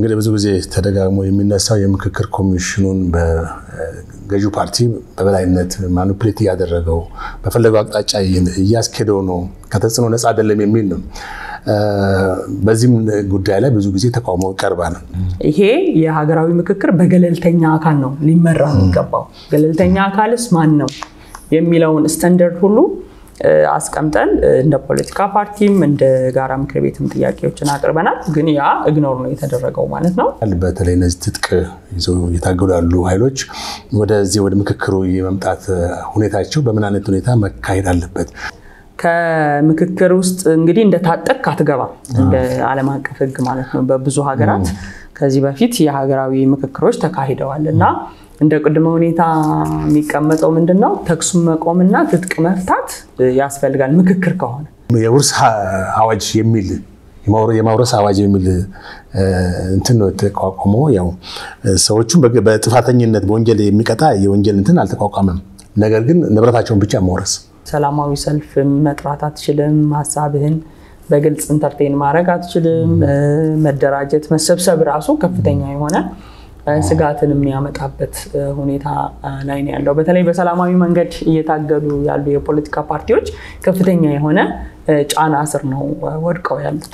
እንግዲህ ብዙ ጊዜ ተደጋግሞ የሚነሳው የምክክር ኮሚሽኑን በገዢው ፓርቲ በበላይነት ማኒፕሌት እያደረገው በፈለገው አቅጣጫ እያስኬደው ነው፣ ከተጽዕኖ ነፃ አይደለም የሚል ነው። በዚህም ጉዳይ ላይ ብዙ ጊዜ ተቃውሞ ይቀርባል። ይሄ የሀገራዊ ምክክር በገለልተኛ አካል ነው ሊመራ የሚገባው። ገለልተኛ አካልስ ማን ነው የሚለውን ስታንዳርድ ሁሉ አስቀምጠን እንደ ፖለቲካ ፓርቲም እንደ ጋራ ምክር ቤትም ጥያቄዎችን አቅርበናል። ግን ያ እግኖር ነው የተደረገው ማለት ነው። በተለይ እነዚህ ትጥቅ ይዘው እየታገሉ ያሉ ኃይሎች ወደዚህ ወደ ምክክሩ የመምጣት ሁኔታቸው በምን አይነት ሁኔታ መካሄድ አለበት? ከምክክር ውስጥ እንግዲህ እንደታጠቅ አትገባም፣ እንደ ዓለም አቀፍ ሕግ ማለት ነው። በብዙ ሀገራት ከዚህ በፊት የሀገራዊ ምክክሮች ተካሂደዋል እና እንደ ቅድመ ሁኔታ የሚቀመጠው ምንድን ነው? ተኩሱን መቆምና ትጥቅ መፍታት ያስፈልጋል። ምክክር ከሆነ የውርስ አዋጅ የሚል የማውረስ አዋጅ የሚል እንትን ነው የተቋቋመ። ያው ሰዎቹም በጥፋተኝነት በወንጀል የሚቀጣ የወንጀል እንትን አልተቋቋመም። ነገር ግን ንብረታቸውን ብቻ መውረስ ሰላማዊ ሰልፍ መጥራት አትችልም። ሀሳብህን በግልጽ ኢንተርቴን ማድረግ አትችልም። መደራጀት፣ መሰብሰብ ራሱ ከፍተኛ የሆነ ስጋትን የሚያመጣበት ሁኔታ ላይ ነው ያለው። በተለይ በሰላማዊ መንገድ እየታገሉ ያሉ የፖለቲካ ፓርቲዎች ከፍተኛ የሆነ ጫና ስር ነው ወድቀው ያሉት።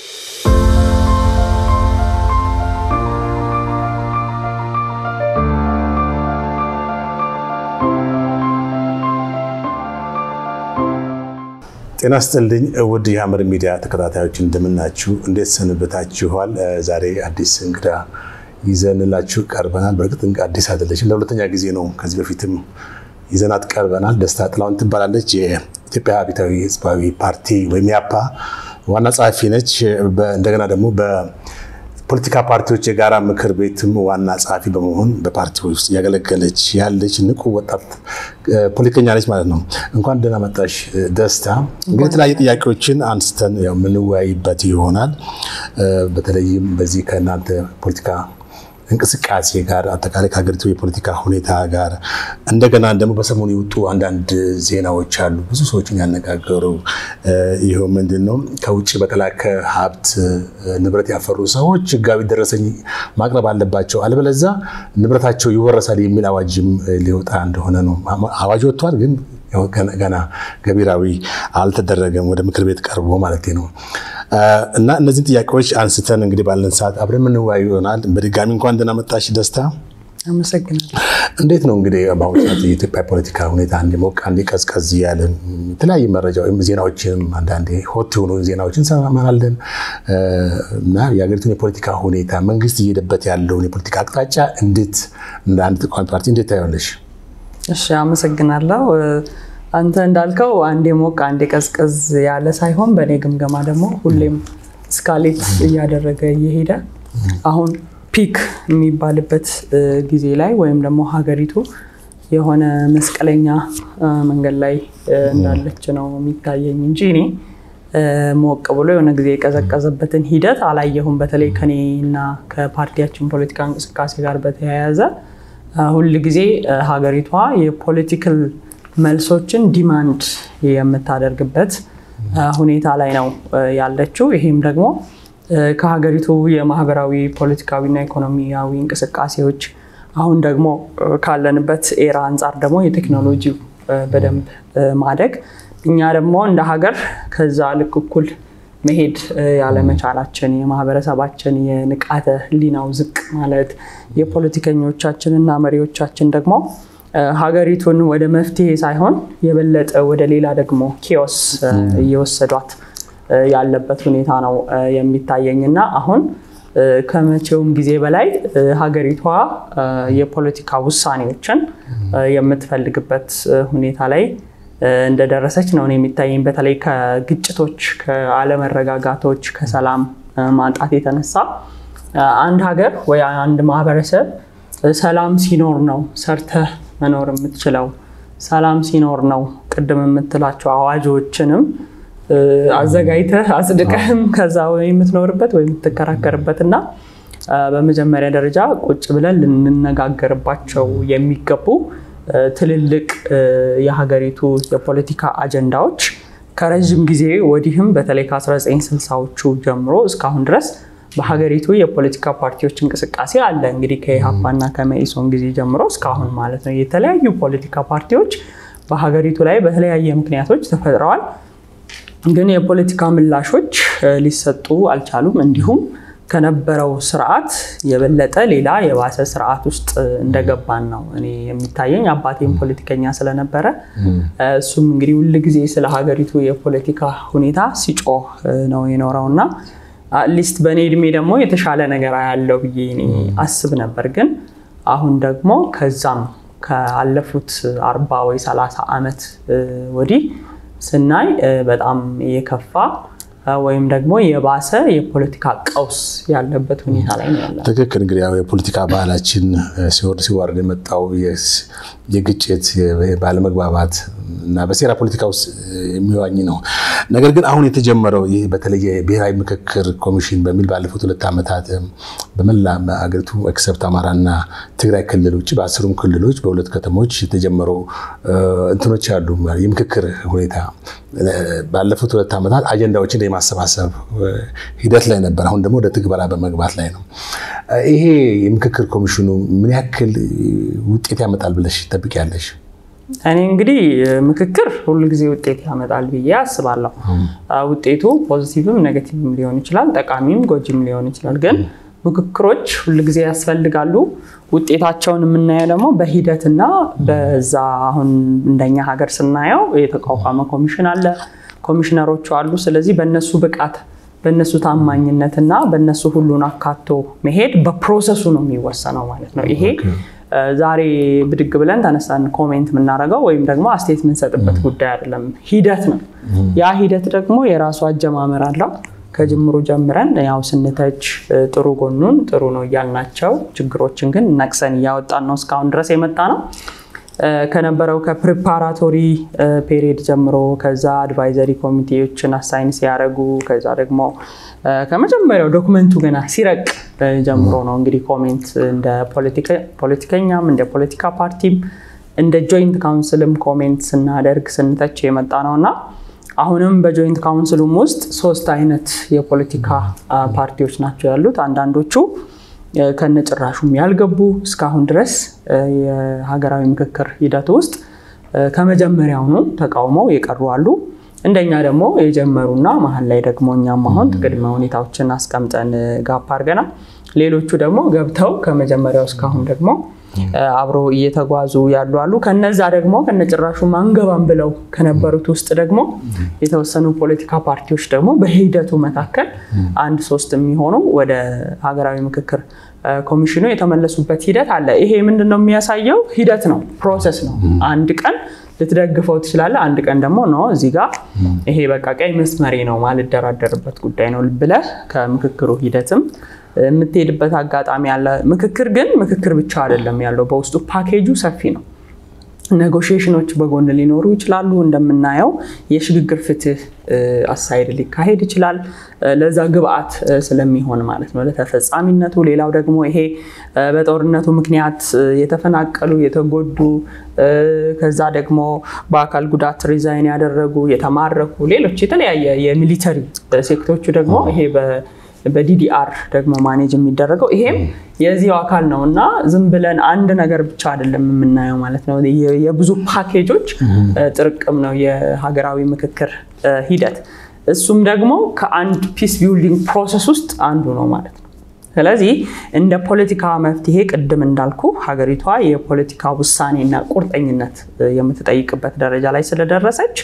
ጤና ስጥልኝ ውድ የሐመር ሚዲያ ተከታታዮች እንደምናችሁ፣ እንዴት ሰንብታችኋል? ዛሬ አዲስ እንግዳ ይዘንላችሁ ቀርበናል። በእርግጥ አዲስ አይደለችም፣ ለሁለተኛ ጊዜ ነው። ከዚህ በፊትም ይዘናት ቀርበናል። ደስታ ጥላሁን ትባላለች። የኢትዮጵያ አብዮታዊ ሕዝባዊ ፓርቲ ወይም ያፓ ዋና ጸሐፊ ነች። እንደገና ደግሞ በፖለቲካ ፓርቲዎች የጋራ ምክር ቤትም ዋና ጸሐፊ በመሆን በፓርቲ ውስጥ እያገለገለች ያለች ንቁ ወጣት ፖለቲከኛ ነች ማለት ነው። እንኳን ደህና መጣሽ ደስታ። እንግዲህ የተለያዩ ጥያቄዎችን አንስተን የምንወያይበት ይሆናል። በተለይም በዚህ ከእናንተ ፖለቲካ እንቅስቃሴ ጋር አጠቃላይ ከሀገሪቱ የፖለቲካ ሁኔታ ጋር እንደገና ደግሞ በሰሞኑ የወጡ አንዳንድ ዜናዎች አሉ፣ ብዙ ሰዎችን ያነጋገሩ። ይኸው ምንድን ነው ከውጭ በተላከ ሀብት ንብረት ያፈሩ ሰዎች ሕጋዊ ደረሰኝ ማቅረብ አለባቸው፣ አለበለዛ ንብረታቸው ይወረሳል የሚል አዋጅም ሊወጣ እንደሆነ ነው። አዋጅ ወጥቷል ግን ገና ገቢራዊ አልተደረገም፣ ወደ ምክር ቤት ቀርቦ ማለት ነው። እና እነዚህን ጥያቄዎች አንስተን እንግዲህ ባለን ሰዓት አብረን የምንወያዩ ይሆናል። በድጋሚ እንኳን ደህና መጣሽ ደስታ። አመሰግናለሁ። እንዴት ነው እንግዲህ በአሁኑ ሰዓት የኢትዮጵያ ፖለቲካ ሁኔታ እንዲሞቅ እንዲቀዝቀዝ እያለ የተለያዩ መረጃ ወይም ዜናዎችንም አንዳንዴ ሆት የሆኑ ዜናዎችን እንሰማለን እና የሀገሪቱን የፖለቲካ ሁኔታ መንግስት እየሄደበት ያለውን የፖለቲካ አቅጣጫ እንዴት እንደ አንድ ተቃዋሚ ፓርቲ እንዴት ታያለሽ? እሺ አመሰግናለሁ። አንተ እንዳልከው አንዴ ሞቅ አንዴ ቀዝቀዝ ያለ ሳይሆን በእኔ ግምገማ ደግሞ ሁሌም እስካሌት እያደረገ እየሄደ አሁን ፒክ የሚባልበት ጊዜ ላይ ወይም ደግሞ ሀገሪቱ የሆነ መስቀለኛ መንገድ ላይ እንዳለች ነው የሚታየኝ እንጂ እኔ ሞቅ ብሎ የሆነ ጊዜ የቀዘቀዘበትን ሂደት አላየሁም። በተለይ ከኔና ከፓርቲያችን ፖለቲካ እንቅስቃሴ ጋር በተያያዘ ሁል ጊዜ ሀገሪቷ የፖለቲካል መልሶችን ዲማንድ የምታደርግበት ሁኔታ ላይ ነው ያለችው። ይሄም ደግሞ ከሀገሪቱ የማህበራዊ ፖለቲካዊና ኢኮኖሚያዊ እንቅስቃሴዎች አሁን ደግሞ ካለንበት ኤራ አንጻር ደግሞ የቴክኖሎጂው በደንብ ማደግ እኛ ደግሞ እንደ ሀገር ከዛ ልክ እኩል መሄድ ያለመቻላችን የማህበረሰባችን የንቃተ ህሊናው ዝቅ ማለት የፖለቲከኞቻችንና መሪዎቻችን ደግሞ ሀገሪቱን ወደ መፍትሄ ሳይሆን የበለጠ ወደ ሌላ ደግሞ ኪዮስ እየወሰዷት ያለበት ሁኔታ ነው የሚታየኝ እና አሁን ከመቼውም ጊዜ በላይ ሀገሪቷ የፖለቲካ ውሳኔዎችን የምትፈልግበት ሁኔታ ላይ እንደደረሰች ነው የሚታየኝ። በተለይ ከግጭቶች፣ ከአለመረጋጋቶች፣ ከሰላም ማጣት የተነሳ አንድ ሀገር ወይ አንድ ማህበረሰብ ሰላም ሲኖር ነው ሰርተህ መኖር የምትችለው። ሰላም ሲኖር ነው ቅድም የምትላቸው አዋጆችንም አዘጋጅተህ አጽድቀህም ከዛ የምትኖርበት ወይ የምትከራከርበት እና በመጀመሪያ ደረጃ ቁጭ ብለን ልንነጋገርባቸው የሚገቡ ትልልቅ የሀገሪቱ የፖለቲካ አጀንዳዎች ከረዥም ጊዜ ወዲህም በተለይ ከ1960ዎቹ ጀምሮ እስካሁን ድረስ በሀገሪቱ የፖለቲካ ፓርቲዎች እንቅስቃሴ አለ። እንግዲህ ከኢህአፓና ከመኢሶን ጊዜ ጀምሮ እስካሁን ማለት ነው የተለያዩ ፖለቲካ ፓርቲዎች በሀገሪቱ ላይ በተለያየ ምክንያቶች ተፈጥረዋል። ግን የፖለቲካ ምላሾች ሊሰጡ አልቻሉም። እንዲሁም ከነበረው ስርዓት የበለጠ ሌላ የባሰ ስርዓት ውስጥ እንደገባን ነው እኔ የሚታየኝ። አባቴም ፖለቲከኛ ስለነበረ እሱም እንግዲህ ሁል ጊዜ ስለ ሀገሪቱ የፖለቲካ ሁኔታ ሲጮህ ነው የኖረው እና አትሊስት በእኔ እድሜ ደግሞ የተሻለ ነገር ያለው ብዬ እኔ አስብ ነበር። ግን አሁን ደግሞ ከዛም ካለፉት አርባ ወይ ሰላሳ ዓመት ወዲህ ስናይ በጣም የከፋ ወይም ደግሞ የባሰ የፖለቲካ ቀውስ ያለበት ሁኔታ ላይ ነው ያለ። ትክክል። እንግዲህ ያው የፖለቲካ ባህላችን ሲወርድ ሲዋርድ የመጣው የግጭት ባለመግባባት እና በሴራ ፖለቲካ ውስጥ የሚዋኝ ነው። ነገር ግን አሁን የተጀመረው ይህ በተለይ የብሔራዊ ምክክር ኮሚሽን በሚል ባለፉት ሁለት ዓመታት በመላ አገሪቱ ኤክሰፕት አማራና ትግራይ ክልሎች በአስሩም ክልሎች በሁለት ከተሞች የተጀመረው እንትኖች አሉ። የምክክር ሁኔታ ባለፉት ሁለት ዓመታት አጀንዳዎችን የማሰባሰብ ሂደት ላይ ነበር። አሁን ደግሞ ወደ ትግበራ በመግባት ላይ ነው። ይሄ የምክክር ኮሚሽኑ ምን ያክል ውጤት ያመጣል ብለሽ ትጠብቂያለሽ? እኔ እንግዲህ ምክክር ሁሉ ጊዜ ውጤት ያመጣል ብዬ አስባለሁ። ውጤቱ ፖዚቲቭም ኔጋቲቭም ሊሆን ይችላል፣ ጠቃሚም ጎጂም ሊሆን ይችላል። ግን ምክክሮች ሁል ጊዜ ያስፈልጋሉ። ውጤታቸውን የምናየው ደግሞ በሂደትና በዛ አሁን እንደኛ ሀገር ስናየው የተቋቋመ ኮሚሽን አለ፣ ኮሚሽነሮቹ አሉ። ስለዚህ በእነሱ ብቃት በእነሱ ታማኝነትና በእነሱ ሁሉን አካቶ መሄድ በፕሮሰሱ ነው የሚወሰነው ማለት ነው። ይሄ ዛሬ ብድግ ብለን ተነሳን ኮሜንት የምናደርገው ወይም ደግሞ አስተያየት የምንሰጥበት ጉዳይ አይደለም፣ ሂደት ነው። ያ ሂደት ደግሞ የራሱ አጀማመር አለው። ከጅምሩ ጀምረን ያው ስንተች ጥሩ ጎኑን ጥሩ ነው እያልናቸው ችግሮችን ግን ነቅሰን እያወጣን ነው እስካሁን ድረስ የመጣ ነው። ከነበረው ከፕሪፓራቶሪ ፔሪድ ጀምሮ ከዛ አድቫይዘሪ ኮሚቴዎችን አሳይን ሲያደርጉ ከዛ ደግሞ ከመጀመሪያው ዶክመንቱ ገና ሲረቅ ጀምሮ ነው እንግዲህ ኮሜንት እንደ ፖለቲከኛም እንደ ፖለቲካ ፓርቲም እንደ ጆይንት ካውንስልም ኮሜንት ስናደርግ ስንተች የመጣ ነው እና አሁንም በጆይንት ካውንስሉም ውስጥ ሶስት አይነት የፖለቲካ ፓርቲዎች ናቸው ያሉት። አንዳንዶቹ ከነጭራሹም ያልገቡ እስካሁን ድረስ የሀገራዊ ምክክር ሂደት ውስጥ ከመጀመሪያውኑ ተቃውመው የቀሩ አሉ። እንደኛ ደግሞ የጀመሩና መሀል ላይ ደግሞ እኛም አሁን ቅድመ ሁኔታዎችን አስቀምጠን ጋፕ አድርገናል። ሌሎቹ ደግሞ ገብተው ከመጀመሪያው እስካሁን ደግሞ አብሮ እየተጓዙ ያሉ አሉ። ከነዛ ደግሞ ከነጭራሹ አንገባም ብለው ከነበሩት ውስጥ ደግሞ የተወሰኑ ፖለቲካ ፓርቲዎች ደግሞ በሂደቱ መካከል አንድ ሶስት የሚሆኑ ወደ ሀገራዊ ምክክር ኮሚሽኑ የተመለሱበት ሂደት አለ። ይሄ ምንድን ነው የሚያሳየው? ሂደት ነው፣ ፕሮሰስ ነው። አንድ ቀን ልትደግፈው ትችላለህ። አንድ ቀን ደግሞ ነው እዚህ ጋር ይሄ በቃ ቀይ መስመሬ ነው ማልደራደርበት ጉዳይ ነው ብለህ ከምክክሩ ሂደትም የምትሄድበት አጋጣሚ አለ። ምክክር ግን ምክክር ብቻ አይደለም ያለው፣ በውስጡ ፓኬጁ ሰፊ ነው። ኔጎሽዬሽኖች በጎን ሊኖሩ ይችላሉ። እንደምናየው የሽግግር ፍትህ አሳይድ ሊካሄድ ይችላል። ለዛ ግብአት ስለሚሆን ማለት ነው ለተፈጻሚነቱ። ሌላው ደግሞ ይሄ በጦርነቱ ምክንያት የተፈናቀሉ የተጎዱ፣ ከዛ ደግሞ በአካል ጉዳት ሪዛይን ያደረጉ የተማረኩ፣ ሌሎች የተለያየ የሚሊተሪ ሴክቶቹ ደግሞ ይሄ በዲዲአር ደግሞ ማኔጅ የሚደረገው ይሄም የዚሁ አካል ነው እና ዝም ብለን አንድ ነገር ብቻ አይደለም የምናየው ማለት ነው። የብዙ ፓኬጆች ጥርቅም ነው የሀገራዊ ምክክር ሂደት። እሱም ደግሞ ከአንድ ፒስ ቢልዲንግ ፕሮሰስ ውስጥ አንዱ ነው ማለት ነው። ስለዚህ እንደ ፖለቲካ መፍትሄ ቅድም እንዳልኩ ሀገሪቷ የፖለቲካ ውሳኔና ቁርጠኝነት የምትጠይቅበት ደረጃ ላይ ስለደረሰች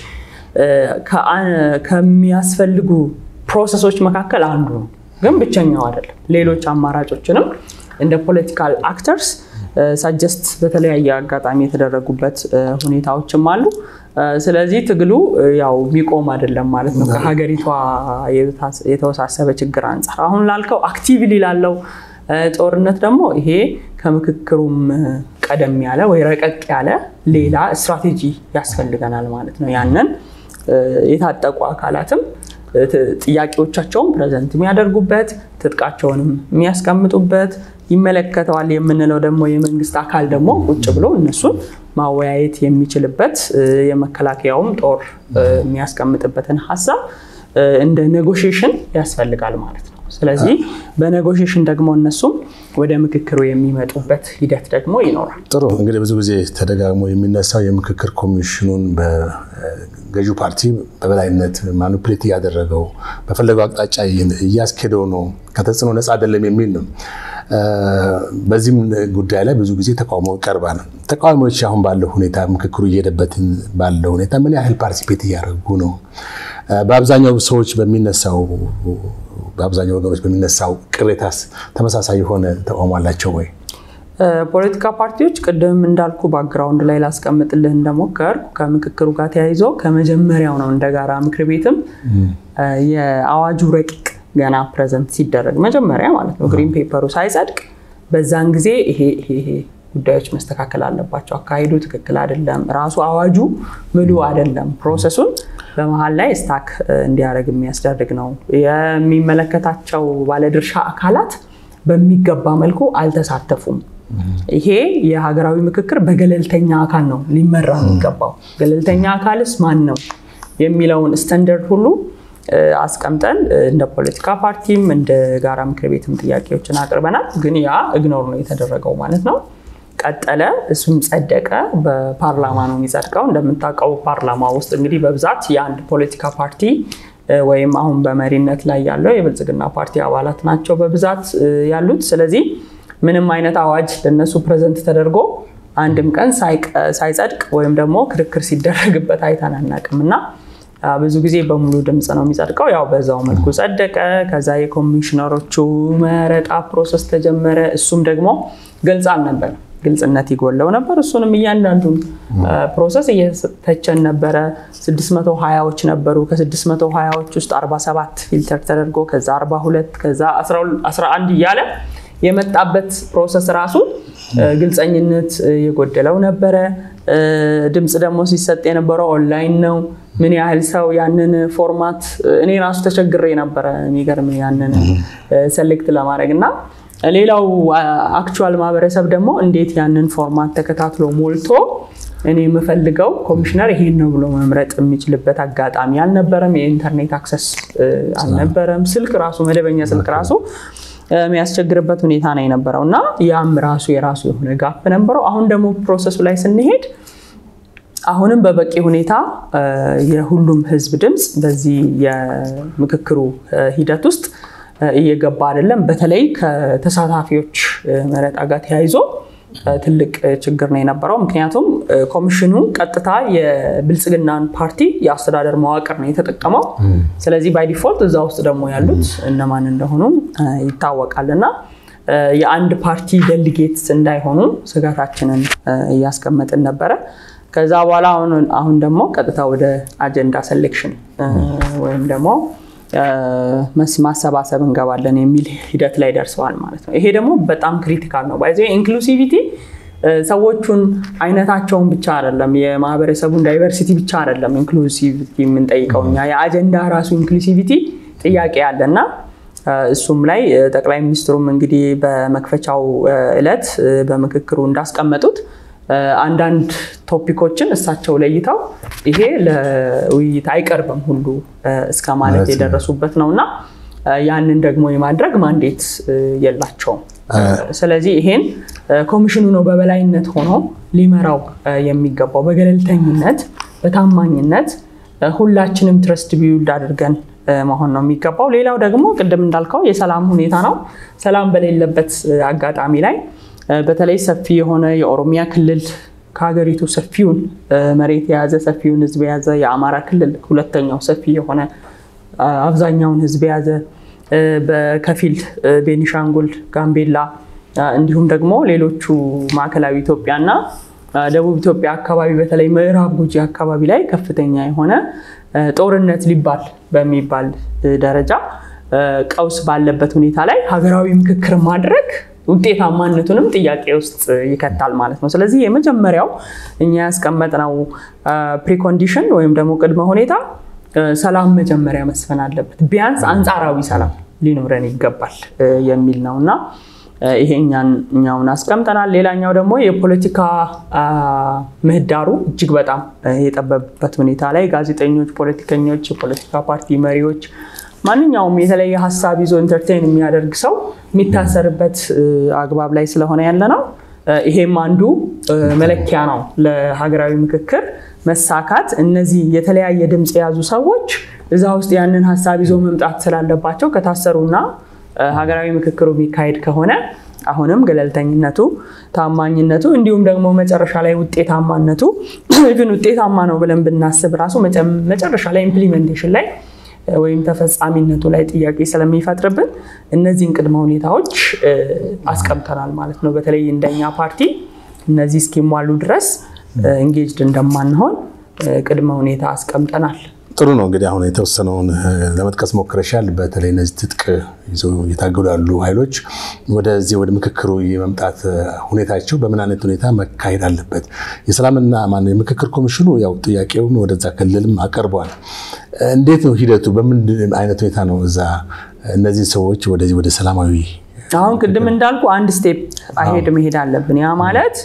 ከሚያስፈልጉ ፕሮሰሶች መካከል አንዱ ነው። ግን ብቸኛው አይደለም። ሌሎች አማራጮችንም እንደ ፖለቲካል አክተርስ ሳጀስት በተለያየ አጋጣሚ የተደረጉበት ሁኔታዎችም አሉ። ስለዚህ ትግሉ ያው የሚቆም አይደለም ማለት ነው። ከሀገሪቷ የተወሳሰበ ችግር አንጻር አሁን ላልከው አክቲቭሊ ላለው ጦርነት ደግሞ ይሄ ከምክክሩም ቀደም ያለ ወይ ረቀቅ ያለ ሌላ ስትራቴጂ ያስፈልገናል ማለት ነው። ያንን የታጠቁ አካላትም ጥያቄዎቻቸውን ፕሬዘንት የሚያደርጉበት ትጥቃቸውንም የሚያስቀምጡበት ይመለከተዋል የምንለው ደግሞ የመንግስት አካል ደግሞ ቁጭ ብሎ እነሱን ማወያየት የሚችልበት የመከላከያውም ጦር የሚያስቀምጥበትን ሀሳብ እንደ ኔጎሽዬሽን ያስፈልጋል ማለት ነው። ስለዚህ በኔጎሽሽን ደግሞ እነሱም ወደ ምክክሩ የሚመጡበት ሂደት ደግሞ ይኖራል። ጥሩ እንግዲህ ብዙ ጊዜ ተደጋግሞ የሚነሳው የምክክር ኮሚሽኑን በገዢው ፓርቲ በበላይነት ማኒፕሌት እያደረገው በፈለገው አቅጣጫ እያስኬደው ነው፣ ከተጽዕኖ ነፃ አይደለም የሚል ነው። በዚህም ጉዳይ ላይ ብዙ ጊዜ ተቃውሞ ይቀርባል። ተቃዋሚዎች አሁን ባለው ሁኔታ ምክክሩ እየሄደበት ባለው ሁኔታ ምን ያህል ፓርቲሲፔት እያደረጉ ነው? በአብዛኛው ሰዎች በሚነሳው በአብዛኛው ወገኖች በሚነሳው ቅሬታስ ተመሳሳይ የሆነ ተቃውሞ አላቸው ወይ? ፖለቲካ ፓርቲዎች ቅድም እንዳልኩ ባክግራውንድ ላይ ላስቀምጥልህ እንደሞከር ከምክክሩ ጋር ተያይዞ ከመጀመሪያው ነው እንደ ጋራ ምክር ቤትም የአዋጁ ረቂቅ ገና ፕሬዘንት ሲደረግ መጀመሪያ ማለት ነው ግሪን ፔፐሩ ሳይጸድቅ በዛን ጊዜ ይሄ ይሄ ጉዳዮች መስተካከል አለባቸው፣ አካሄዱ ትክክል አይደለም፣ ራሱ አዋጁ ምሉ አይደለም፣ ፕሮሰሱን በመሀል ላይ ስታክ እንዲያደርግ የሚያስደርግ ነው። የሚመለከታቸው ባለድርሻ አካላት በሚገባ መልኩ አልተሳተፉም። ይሄ የሀገራዊ ምክክር በገለልተኛ አካል ነው ሊመራ የሚገባው። ገለልተኛ አካልስ ማን ነው የሚለውን ስታንዳርድ ሁሉ አስቀምጠን እንደ ፖለቲካ ፓርቲም እንደ ጋራ ምክር ቤትም ጥያቄዎችን አቅርበናል። ግን ያ ኢግኖር ነው የተደረገው ማለት ነው። ቀጠለ፣ እሱም ጸደቀ። በፓርላማ ነው የሚጸድቀው። እንደምታውቀው ፓርላማ ውስጥ እንግዲህ በብዛት የአንድ ፖለቲካ ፓርቲ ወይም አሁን በመሪነት ላይ ያለው የብልጽግና ፓርቲ አባላት ናቸው በብዛት ያሉት። ስለዚህ ምንም አይነት አዋጅ ለነሱ ፕሬዘንት ተደርጎ አንድም ቀን ሳይጸድቅ ወይም ደግሞ ክርክር ሲደረግበት አይተን አናውቅም እና ብዙ ጊዜ በሙሉ ድምፅ ነው የሚጸድቀው። ያው በዛው መልኩ ጸደቀ። ከዛ የኮሚሽነሮቹ መረጣ ፕሮሰስ ተጀመረ። እሱም ደግሞ ግልጽ አልነበረም፣ ግልጽነት ይጎለው ነበር። እሱንም እያንዳንዱን ፕሮሰስ እየተቸን ነበረ። 620ዎች ነበሩ። ከ620ዎች ውስጥ 47 ፊልተር ተደርጎ ከዛ 42 ከዛ 11 እያለ የመጣበት ፕሮሰስ ራሱ ግልፀኝነት የጎደለው ነበረ። ድምፅ ደግሞ ሲሰጥ የነበረው ኦንላይን ነው። ምን ያህል ሰው ያንን ፎርማት እኔ ራሱ ተቸግሬ ነበረ የሚገርም ያንን ሰሌክት ለማድረግ እና ሌላው አክቹዋል ማህበረሰብ ደግሞ እንዴት ያንን ፎርማት ተከታትሎ ሞልቶ እኔ የምፈልገው ኮሚሽነር ይሄን ነው ብሎ መምረጥ የሚችልበት አጋጣሚ አልነበረም። የኢንተርኔት አክሰስ አልነበረም። ስልክ ራሱ መደበኛ ስልክ ራሱ የሚያስቸግርበት ሁኔታ ነው የነበረው እና ያም ራሱ የራሱ የሆነ ጋፕ ነበረው። አሁን ደግሞ ፕሮሰሱ ላይ ስንሄድ አሁንም በበቂ ሁኔታ የሁሉም ህዝብ ድምፅ በዚህ የምክክሩ ሂደት ውስጥ እየገባ አይደለም። በተለይ ከተሳታፊዎች መረጣ ጋር ተያይዞ ትልቅ ችግር ነው የነበረው። ምክንያቱም ኮሚሽኑ ቀጥታ የብልጽግናን ፓርቲ የአስተዳደር መዋቅር ነው የተጠቀመው። ስለዚህ ባይ ዲፎልት እዛ ውስጥ ደግሞ ያሉት እነማን እንደሆኑ ይታወቃል እና የአንድ ፓርቲ ደሊጌትስ እንዳይሆኑ ስጋታችንን እያስቀመጥን ነበረ። ከዛ በኋላ አሁን ደግሞ ቀጥታ ወደ አጀንዳ ሴሌክሽን ወይም ደግሞ ማሰባሰብ እንገባለን የሚል ሂደት ላይ ደርሰዋል ማለት ነው። ይሄ ደግሞ በጣም ክሪቲካል ነው። ባይዘ ኢንክሉሲቪቲ ሰዎቹን አይነታቸውን ብቻ አይደለም፣ የማህበረሰቡን ዳይቨርሲቲ ብቻ አይደለም ኢንክሉሲቪቲ የምንጠይቀው እኛ የአጀንዳ ራሱ ኢንክሉሲቪቲ ጥያቄ አለ እና እሱም ላይ ጠቅላይ ሚኒስትሩም እንግዲህ በመክፈቻው እለት በምክክሩ እንዳስቀመጡት አንዳንድ ቶፒኮችን እሳቸው ለይተው ይሄ ለውይይት አይቀርብም ሁሉ እስከ ማለት የደረሱበት ነው እና ያንን ደግሞ የማድረግ ማንዴት የላቸውም። ስለዚህ ይሄን ኮሚሽኑ ነው በበላይነት ሆኖ ሊመራው የሚገባው በገለልተኝነት፣ በታማኝነት ሁላችንም ትረስት ቢውልድ አድርገን መሆን ነው የሚገባው። ሌላው ደግሞ ቅድም እንዳልከው የሰላም ሁኔታ ነው። ሰላም በሌለበት አጋጣሚ ላይ በተለይ ሰፊ የሆነ የኦሮሚያ ክልል ከሀገሪቱ ሰፊውን መሬት የያዘ ሰፊውን ሕዝብ የያዘ የአማራ ክልል ሁለተኛው ሰፊ የሆነ አብዛኛውን ሕዝብ የያዘ በከፊል ቤኒሻንጉል፣ ጋምቤላ እንዲሁም ደግሞ ሌሎቹ ማዕከላዊ ኢትዮጵያ እና ደቡብ ኢትዮጵያ አካባቢ በተለይ ምዕራብ ጉጂ አካባቢ ላይ ከፍተኛ የሆነ ጦርነት ሊባል በሚባል ደረጃ ቀውስ ባለበት ሁኔታ ላይ ሀገራዊ ምክክር ማድረግ ውጤታማነቱንም ጥያቄ ውስጥ ይከታል ማለት ነው። ስለዚህ የመጀመሪያው እኛ ያስቀመጥነው ፕሪኮንዲሽን ወይም ደግሞ ቅድመ ሁኔታ ሰላም መጀመሪያ መስፈን አለበት፣ ቢያንስ አንጻራዊ ሰላም ሊኖረን ይገባል የሚል ነው እና ይሄ እኛውን አስቀምጠናል። ሌላኛው ደግሞ የፖለቲካ ምህዳሩ እጅግ በጣም የጠበበበት ሁኔታ ላይ ጋዜጠኞች፣ ፖለቲከኞች፣ የፖለቲካ ፓርቲ መሪዎች ማንኛውም የተለየ ሀሳብ ይዞ ኢንተርቴን የሚያደርግ ሰው የሚታሰርበት አግባብ ላይ ስለሆነ ያለ ነው። ይሄም አንዱ መለኪያ ነው ለሀገራዊ ምክክር መሳካት። እነዚህ የተለያየ ድምፅ የያዙ ሰዎች እዛ ውስጥ ያንን ሀሳብ ይዞ መምጣት ስላለባቸው ከታሰሩና ሀገራዊ ምክክሩ የሚካሄድ ከሆነ አሁንም ገለልተኝነቱ፣ ታማኝነቱ እንዲሁም ደግሞ መጨረሻ ላይ ውጤታማነቱ ግን ውጤታማ ነው ብለን ብናስብ ራሱ መጨረሻ ላይ ኢምፕሊሜንቴሽን ላይ ወይም ተፈጻሚነቱ ላይ ጥያቄ ስለሚፈጥርብን እነዚህን ቅድመ ሁኔታዎች አስቀምጠናል ማለት ነው። በተለይ እንደኛ ፓርቲ እነዚህ እስኪሟሉ ድረስ እንጌጅድ እንደማንሆን ቅድመ ሁኔታ አስቀምጠናል። ጥሩ ነው እንግዲህ አሁን የተወሰነውን ለመጥቀስ ሞክረሻል። በተለይ እነዚህ ትጥቅ ይዘው እየታገሉ ያሉ ኃይሎች ወደዚህ ወደ ምክክሩ የመምጣት ሁኔታቸው በምን አይነት ሁኔታ መካሄድ አለበት? የሰላምና ማነው የምክክር ኮሚሽኑ ያው ጥያቄውን ወደዛ ክልልም አቀርበዋል። እንዴት ነው ሂደቱ? በምን አይነት ሁኔታ ነው እዛ እነዚህ ሰዎች ወደዚህ ወደ ሰላማዊ አሁን ቅድም እንዳልኩ አንድ ስቴፕ አሄድ መሄድ አለብን። ያ ማለት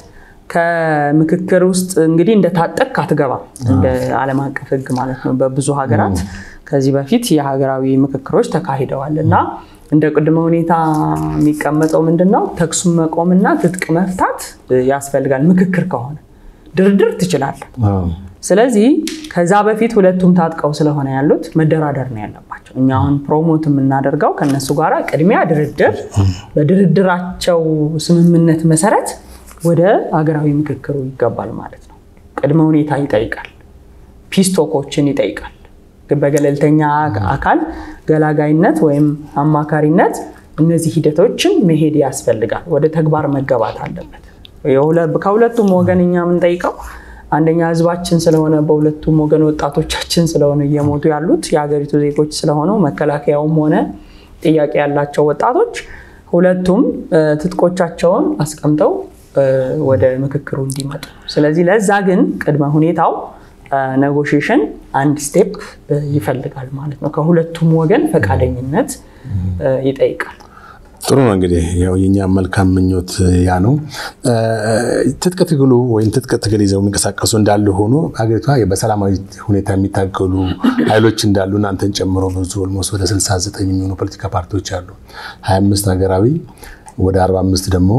ከምክክር ውስጥ እንግዲህ እንደታጠቅ አትገባም፣ እንደ ዓለም አቀፍ ሕግ ማለት ነው። በብዙ ሀገራት ከዚህ በፊት የሀገራዊ ምክክሮች ተካሂደዋል እና እንደ ቅድመ ሁኔታ የሚቀመጠው ምንድን ነው? ተኩስ መቆምና ትጥቅ መፍታት ያስፈልጋል። ምክክር ከሆነ ድርድር ትችላለህ። ስለዚህ ከዛ በፊት ሁለቱም ታጥቀው ስለሆነ ያሉት መደራደር ነው ያለባቸው። እኛ አሁን ፕሮሞት የምናደርገው ከነሱ ጋር ቅድሚያ ድርድር፣ በድርድራቸው ስምምነት መሰረት ወደ ሀገራዊ ምክክሩ ይገባል ማለት ነው። ቅድመ ሁኔታ ይጠይቃል፣ ፒስቶኮችን ይጠይቃል። በገለልተኛ አካል ገላጋይነት ወይም አማካሪነት እነዚህ ሂደቶችን መሄድ ያስፈልጋል። ወደ ተግባር መገባት አለበት። ከሁለቱም ወገን እኛ የምንጠይቀው አንደኛ ህዝባችን ስለሆነ በሁለቱም ወገን ወጣቶቻችን ስለሆነ እየሞቱ ያሉት የሀገሪቱ ዜጎች ስለሆኑ መከላከያውም ሆነ ጥያቄ ያላቸው ወጣቶች ሁለቱም ትጥቆቻቸውን አስቀምጠው ወደ ምክክሩ እንዲመጡ። ስለዚህ ለዛ ግን ቅድመ ሁኔታው ኔጎሽዬሽን አንድ ስቴፕ ይፈልጋል ማለት ነው። ከሁለቱም ወገን ፈቃደኝነት ይጠይቃል። ጥሩ ነው እንግዲህ ያው የኛ መልካም ምኞት ያ ነው። ትጥቅ ትግሉ ወይም ትጥቅ ትግል ይዘው የሚንቀሳቀሱ እንዳሉ ሆኖ ሀገሪቷ በሰላማዊ ሁኔታ የሚታገሉ ኃይሎች እንዳሉ እናንተን ጨምሮ ብዙ ኦልሞስት ወደ 69 የሚሆኑ ፖለቲካ ፓርቲዎች አሉ። 25 ሀገራዊ ወደ 45 ደግሞ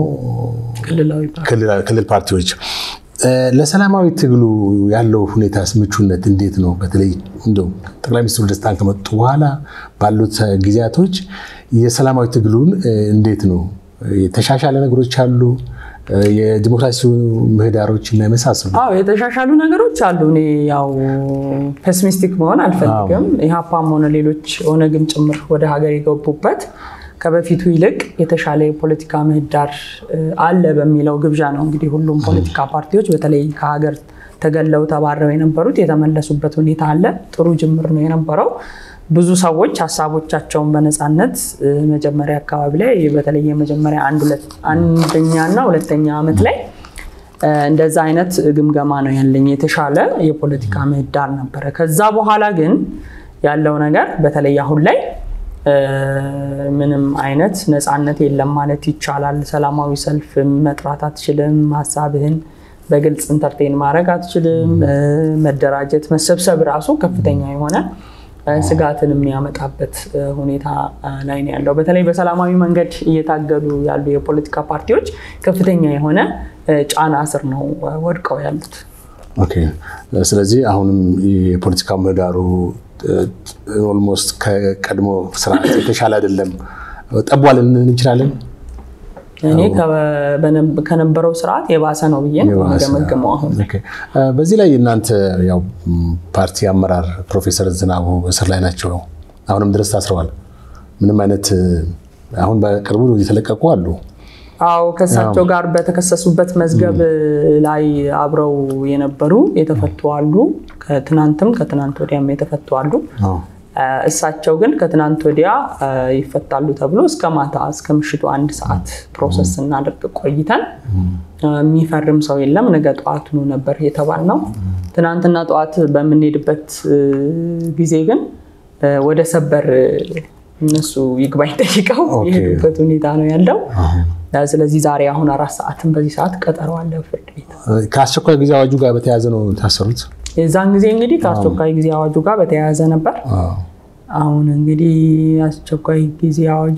ክልል ፓርቲዎች ለሰላማዊ ትግሉ ያለው ሁኔታ ምቹነት እንዴት ነው? በተለይ እንደው ጠቅላይ ሚኒስትሩ ወደ ስልጣን ከመጡ በኋላ ባሉት ጊዜያቶች የሰላማዊ ትግሉን እንዴት ነው? የተሻሻለ ነገሮች አሉ? የዲሞክራሲ ምህዳሮች እና የመሳሰሉ አዎ የተሻሻሉ ነገሮች አሉ። እኔ ያው ፔሲሚስቲክ መሆን አልፈልግም። ኢህአፓም ሆነ ሌሎች ኦነግም ጭምር ወደ ሀገር የገቡበት ከበፊቱ ይልቅ የተሻለ የፖለቲካ ምህዳር አለ በሚለው ግብዣ ነው እንግዲህ ሁሉም ፖለቲካ ፓርቲዎች በተለይ ከሀገር ተገለው ተባረው የነበሩት የተመለሱበት ሁኔታ አለ። ጥሩ ጅምር ነው የነበረው። ብዙ ሰዎች ሀሳቦቻቸውን በነፃነት መጀመሪያ አካባቢ ላይ በተለይ የመጀመሪያ አንደኛ እና ሁለተኛ ዓመት ላይ እንደዛ አይነት ግምገማ ነው ያለኝ። የተሻለ የፖለቲካ ምህዳር ነበረ። ከዛ በኋላ ግን ያለው ነገር በተለይ አሁን ላይ ምንም አይነት ነፃነት የለም ማለት ይቻላል። ሰላማዊ ሰልፍ መጥራት አትችልም። ሀሳብህን በግልጽ ኢንተርቴን ማድረግ አትችልም። መደራጀት፣ መሰብሰብ ራሱ ከፍተኛ የሆነ ስጋትን የሚያመጣበት ሁኔታ ላይ ነው ያለው። በተለይ በሰላማዊ መንገድ እየታገሉ ያሉ የፖለቲካ ፓርቲዎች ከፍተኛ የሆነ ጫና ስር ነው ወድቀው ያሉት። ኦኬ። ስለዚህ አሁንም የፖለቲካ ምህዳሩ ኦልሞስት ከቀድሞ ስርዓት የተሻለ አይደለም፣ ጠቧል እንችላለን። እኔ ከነበረው ስርዓት የባሰ ነው ብዬ ገመገመው። አሁን በዚህ ላይ እናንተ ያው ፓርቲ አመራር ፕሮፌሰር ዝናቡ እስር ላይ ናቸው፣ አሁንም ድረስ ታስረዋል። ምንም አይነት አሁን በቅርቡ የተለቀቁ አሉ። አዎ ከእሳቸው ጋር በተከሰሱበት መዝገብ ላይ አብረው የነበሩ የተፈቱ አሉ። ከትናንትም ከትናንት ወዲያም የተፈቱ አሉ። እሳቸው ግን ከትናንት ወዲያ ይፈታሉ ተብሎ እስከ ማታ እስከ ምሽቱ አንድ ሰዓት ፕሮሰስ ስናደርግ ቆይተን የሚፈርም ሰው የለም፣ ነገ ጠዋቱኑ ነበር የተባልነው። ትናንትና ጠዋት በምንሄድበት ጊዜ ግን ወደ ሰበር እነሱ ይግባኝ ጠይቀው የሄዱበት ሁኔታ ነው ያለው። ስለዚህ ዛሬ አሁን አራት ሰዓትን በዚህ ሰዓት ቀጠሮ አለ ፍርድ ቤት። ከአስቸኳይ ጊዜ አዋጁ ጋር በተያያዘ ነው የታሰሩት። የዛን ጊዜ እንግዲህ ከአስቸኳይ ጊዜ አዋጁ ጋር በተያያዘ ነበር። አሁን እንግዲህ አስቸኳይ ጊዜ አዋጁ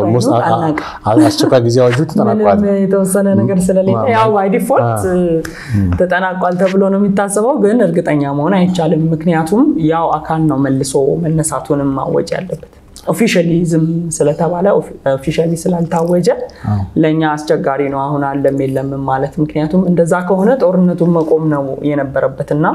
አስቸኳይ ጊዜ አዋጁ ተጠናቋል። ምንም የተወሰነ ነገር ስለሌለ ያው ባይ ዲፎልት ተጠናቋል ተብሎ ነው የሚታሰበው፣ ግን እርግጠኛ መሆን አይቻልም። ምክንያቱም ያው አካል ነው መልሶ መነሳቱንም ማወጅ ያለበት ኦፊሻሊ ዝም ስለተባለ ኦፊሻሊ ስላልታወጀ ለእኛ አስቸጋሪ ነው አሁን አለም የለምም ማለት። ምክንያቱም እንደዛ ከሆነ ጦርነቱን መቆም ነው የነበረበትና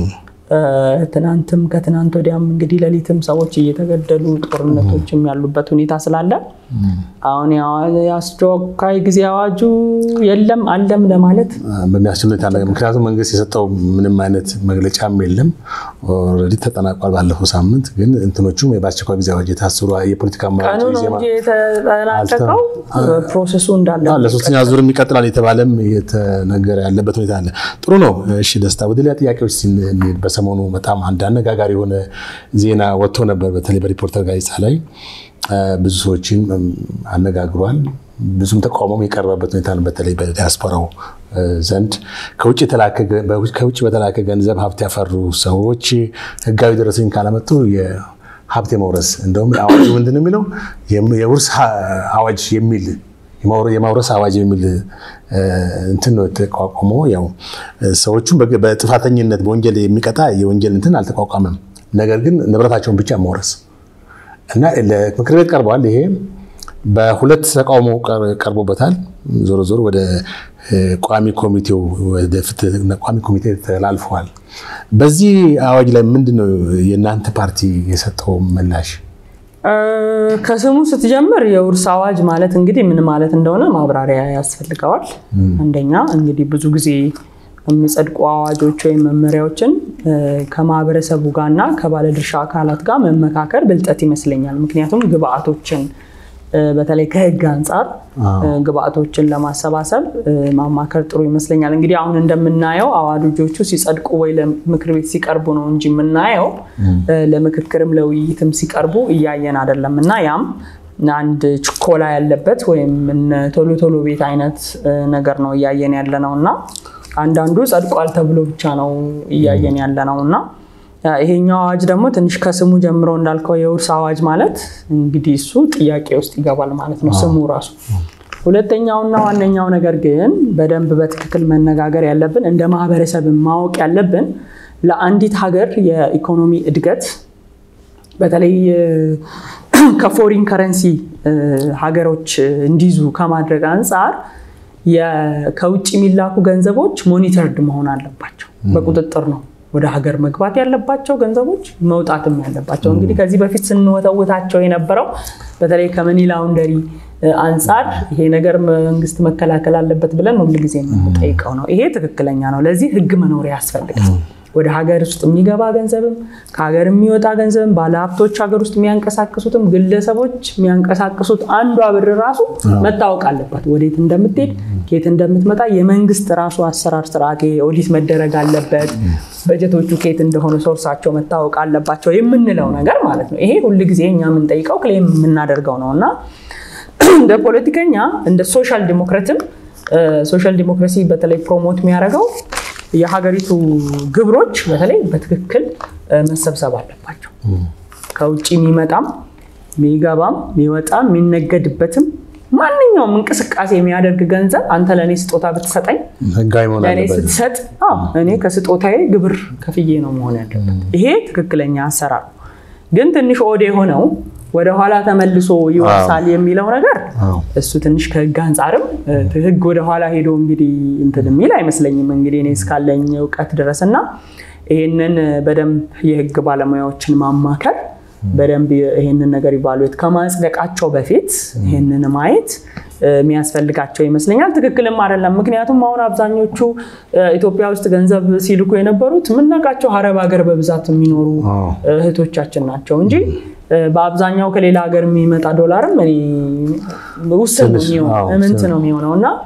ትናንትም ከትናንት ወዲያም እንግዲህ ሌሊትም ሰዎች እየተገደሉ ጦርነቶችም ያሉበት ሁኔታ ስላለ አሁን የአስቸኳይ ጊዜ አዋጁ የለም አለም ለማለት በሚያስችል ሁኔታ ምክንያቱም መንግስት የሰጠው ምንም አይነት መግለጫም የለም። ኦልሬዲ ተጠናቋል ባለፈው ሳምንት። ግን እንትኖቹም በአስቸኳይ ጊዜ አዋጅ የታሰሩ የፖለቲካ ቀኑ ነው እንጂ የተጠናቀቀው ፕሮሰሱ እንዳለ ለሶስተኛ ዙር የሚቀጥላል የተባለም የተነገረ ያለበት ሁኔታ አለ። ጥሩ ነው። እሺ ደስታ፣ ወደ ሌላ ጥያቄዎች ስንሄድ በሰሞኑ በጣም አንድ አነጋጋሪ የሆነ ዜና ወጥቶ ነበር። በተለይ በሪፖርተር ጋዜጣ ላይ ብዙ ሰዎችን አነጋግሯል። ብዙም ተቃውሞም የቀረበበት ሁኔታ ነው። በተለይ በዲያስፖራው ዘንድ ከውጭ በተላከ ገንዘብ ሀብት ያፈሩ ሰዎች ህጋዊ ደረሰኝ ካላመጡ የሀብት የመውረስ እንደውም አዋጁ ምንድን ነው የሚለው የውርስ አዋጅ የሚል የማውረስ አዋጅ የሚል እንትን ነው የተቋቋመ። ያው ሰዎቹም በጥፋተኝነት በወንጀል የሚቀጣ የወንጀል እንትን አልተቋቋመም። ነገር ግን ንብረታቸውን ብቻ መውረስ እና ለምክር ቤት ቀርበዋል። ይሄ በሁለት ተቃውሞ ቀርቦበታል። ዞሮ ዞሮ ወደ ቋሚ ኮሚቴው ወደ ፍትህ ቋሚ ኮሚቴ ተላልፈዋል። በዚህ አዋጅ ላይ ምንድን ነው የእናንተ ፓርቲ የሰጠው ምላሽ? ከስሙ ስትጀምር የውርስ አዋጅ ማለት እንግዲህ ምን ማለት እንደሆነ ማብራሪያ ያስፈልገዋል። አንደኛ እንግዲህ ብዙ ጊዜ የሚጸድቁ አዋጆች ወይም መመሪያዎችን ከማህበረሰቡ ጋር እና ከባለድርሻ አካላት ጋር መመካከር ብልጠት ይመስለኛል። ምክንያቱም ግብአቶችን በተለይ ከህግ አንጻር ግብአቶችን ለማሰባሰብ ማማከር ጥሩ ይመስለኛል። እንግዲህ አሁን እንደምናየው አዋጆቹ ሲጸድቁ ወይ ለምክር ቤት ሲቀርቡ ነው እንጂ የምናየው ለምክክርም ለውይይትም ሲቀርቡ እያየን አይደለም እና ያም አንድ ችኮላ ያለበት ወይም ቶሎ ቶሎ ቤት አይነት ነገር ነው እያየን ያለ ነው እና አንዳንዱ ጸድቋል ተብሎ ብቻ ነው እያየን ያለ ነው እና ይሄኛው አዋጅ ደግሞ ትንሽ ከስሙ ጀምሮ እንዳልከው የውርስ አዋጅ ማለት እንግዲህ እሱ ጥያቄ ውስጥ ይገባል ማለት ነው ስሙ ራሱ። ሁለተኛውና ዋነኛው ነገር ግን በደንብ በትክክል መነጋገር ያለብን እንደ ማህበረሰብ ማወቅ ያለብን ለአንዲት ሀገር የኢኮኖሚ እድገት በተለይ ከፎሪን ከረንሲ ሀገሮች እንዲይዙ ከማድረግ አንጻር ከውጭ የሚላኩ ገንዘቦች ሞኒተርድ መሆን አለባቸው። በቁጥጥር ነው ወደ ሀገር መግባት ያለባቸው ገንዘቦች መውጣትም ያለባቸው። እንግዲህ ከዚህ በፊት ስንወተውታቸው የነበረው በተለይ ከመኒ ላውንደሪ አንጻር ይሄ ነገር መንግስት መከላከል አለበት ብለን ሁልጊዜ የምንጠይቀው ነው። ይሄ ትክክለኛ ነው። ለዚህ ህግ መኖሪያ ያስፈልጋል። ወደ ሀገር ውስጥ የሚገባ ገንዘብም ከሀገር የሚወጣ ገንዘብም ባለሀብቶች ሀገር ውስጥ የሚያንቀሳቅሱትም ግለሰቦች የሚያንቀሳቅሱት አንዷ ብር ራሱ መታወቅ አለባት። ወዴት እንደምትሄድ ከየት እንደምትመጣ የመንግስት ራሱ አሰራር ስርዓት ኦዲት መደረግ አለበት። በጀቶቹ ከየት እንደሆነ ሶርሳቸው መታወቅ አለባቸው የምንለው ነገር ማለት ነው። ይሄ ሁልጊዜ እኛ የምንጠይቀው ክሌም የምናደርገው ነው እና እንደ ፖለቲከኛ እንደ ሶሻል ዲሞክራትም ሶሻል ዲሞክራሲ በተለይ ፕሮሞት የሚያደርገው የሀገሪቱ ግብሮች በተለይ በትክክል መሰብሰብ አለባቸው። ከውጭ የሚመጣም የሚገባም የሚወጣም የሚነገድበትም ማንኛውም እንቅስቃሴ የሚያደርግ ገንዘብ አንተ ለእኔ ስጦታ ብትሰጠኝ ለእኔ ስትሰጥ እኔ ከስጦታዬ ግብር ከፍዬ ነው መሆን ያለበት። ይሄ ትክክለኛ አሰራር ግን ትንሽ ኦድ የሆነው ወደኋላ ተመልሶ ይወርሳል የሚለው ነገር እሱ ትንሽ ከህግ አንጻርም ህግ ወደኋላ ሄዶ እንግዲህ እንትን የሚል አይመስለኝም። እንግዲህ እኔ እስካለኝ እውቀት ድረስ እና ይህንን በደንብ የህግ ባለሙያዎችን ማማከር በደንብ ይህንን ነገር ኢቫሉዌት ከማጽደቃቸው በፊት ይህንን ማየት የሚያስፈልጋቸው ይመስለኛል። ትክክልም አይደለም። ምክንያቱም አሁን አብዛኞቹ ኢትዮጵያ ውስጥ ገንዘብ ሲልኩ የነበሩት የምናውቃቸው አረብ ሀገር በብዛት የሚኖሩ እህቶቻችን ናቸው እንጂ በአብዛኛው ከሌላ ሀገር የሚመጣ ዶላርም ውስን ነው የሚሆነው ነው የሚሆነው እና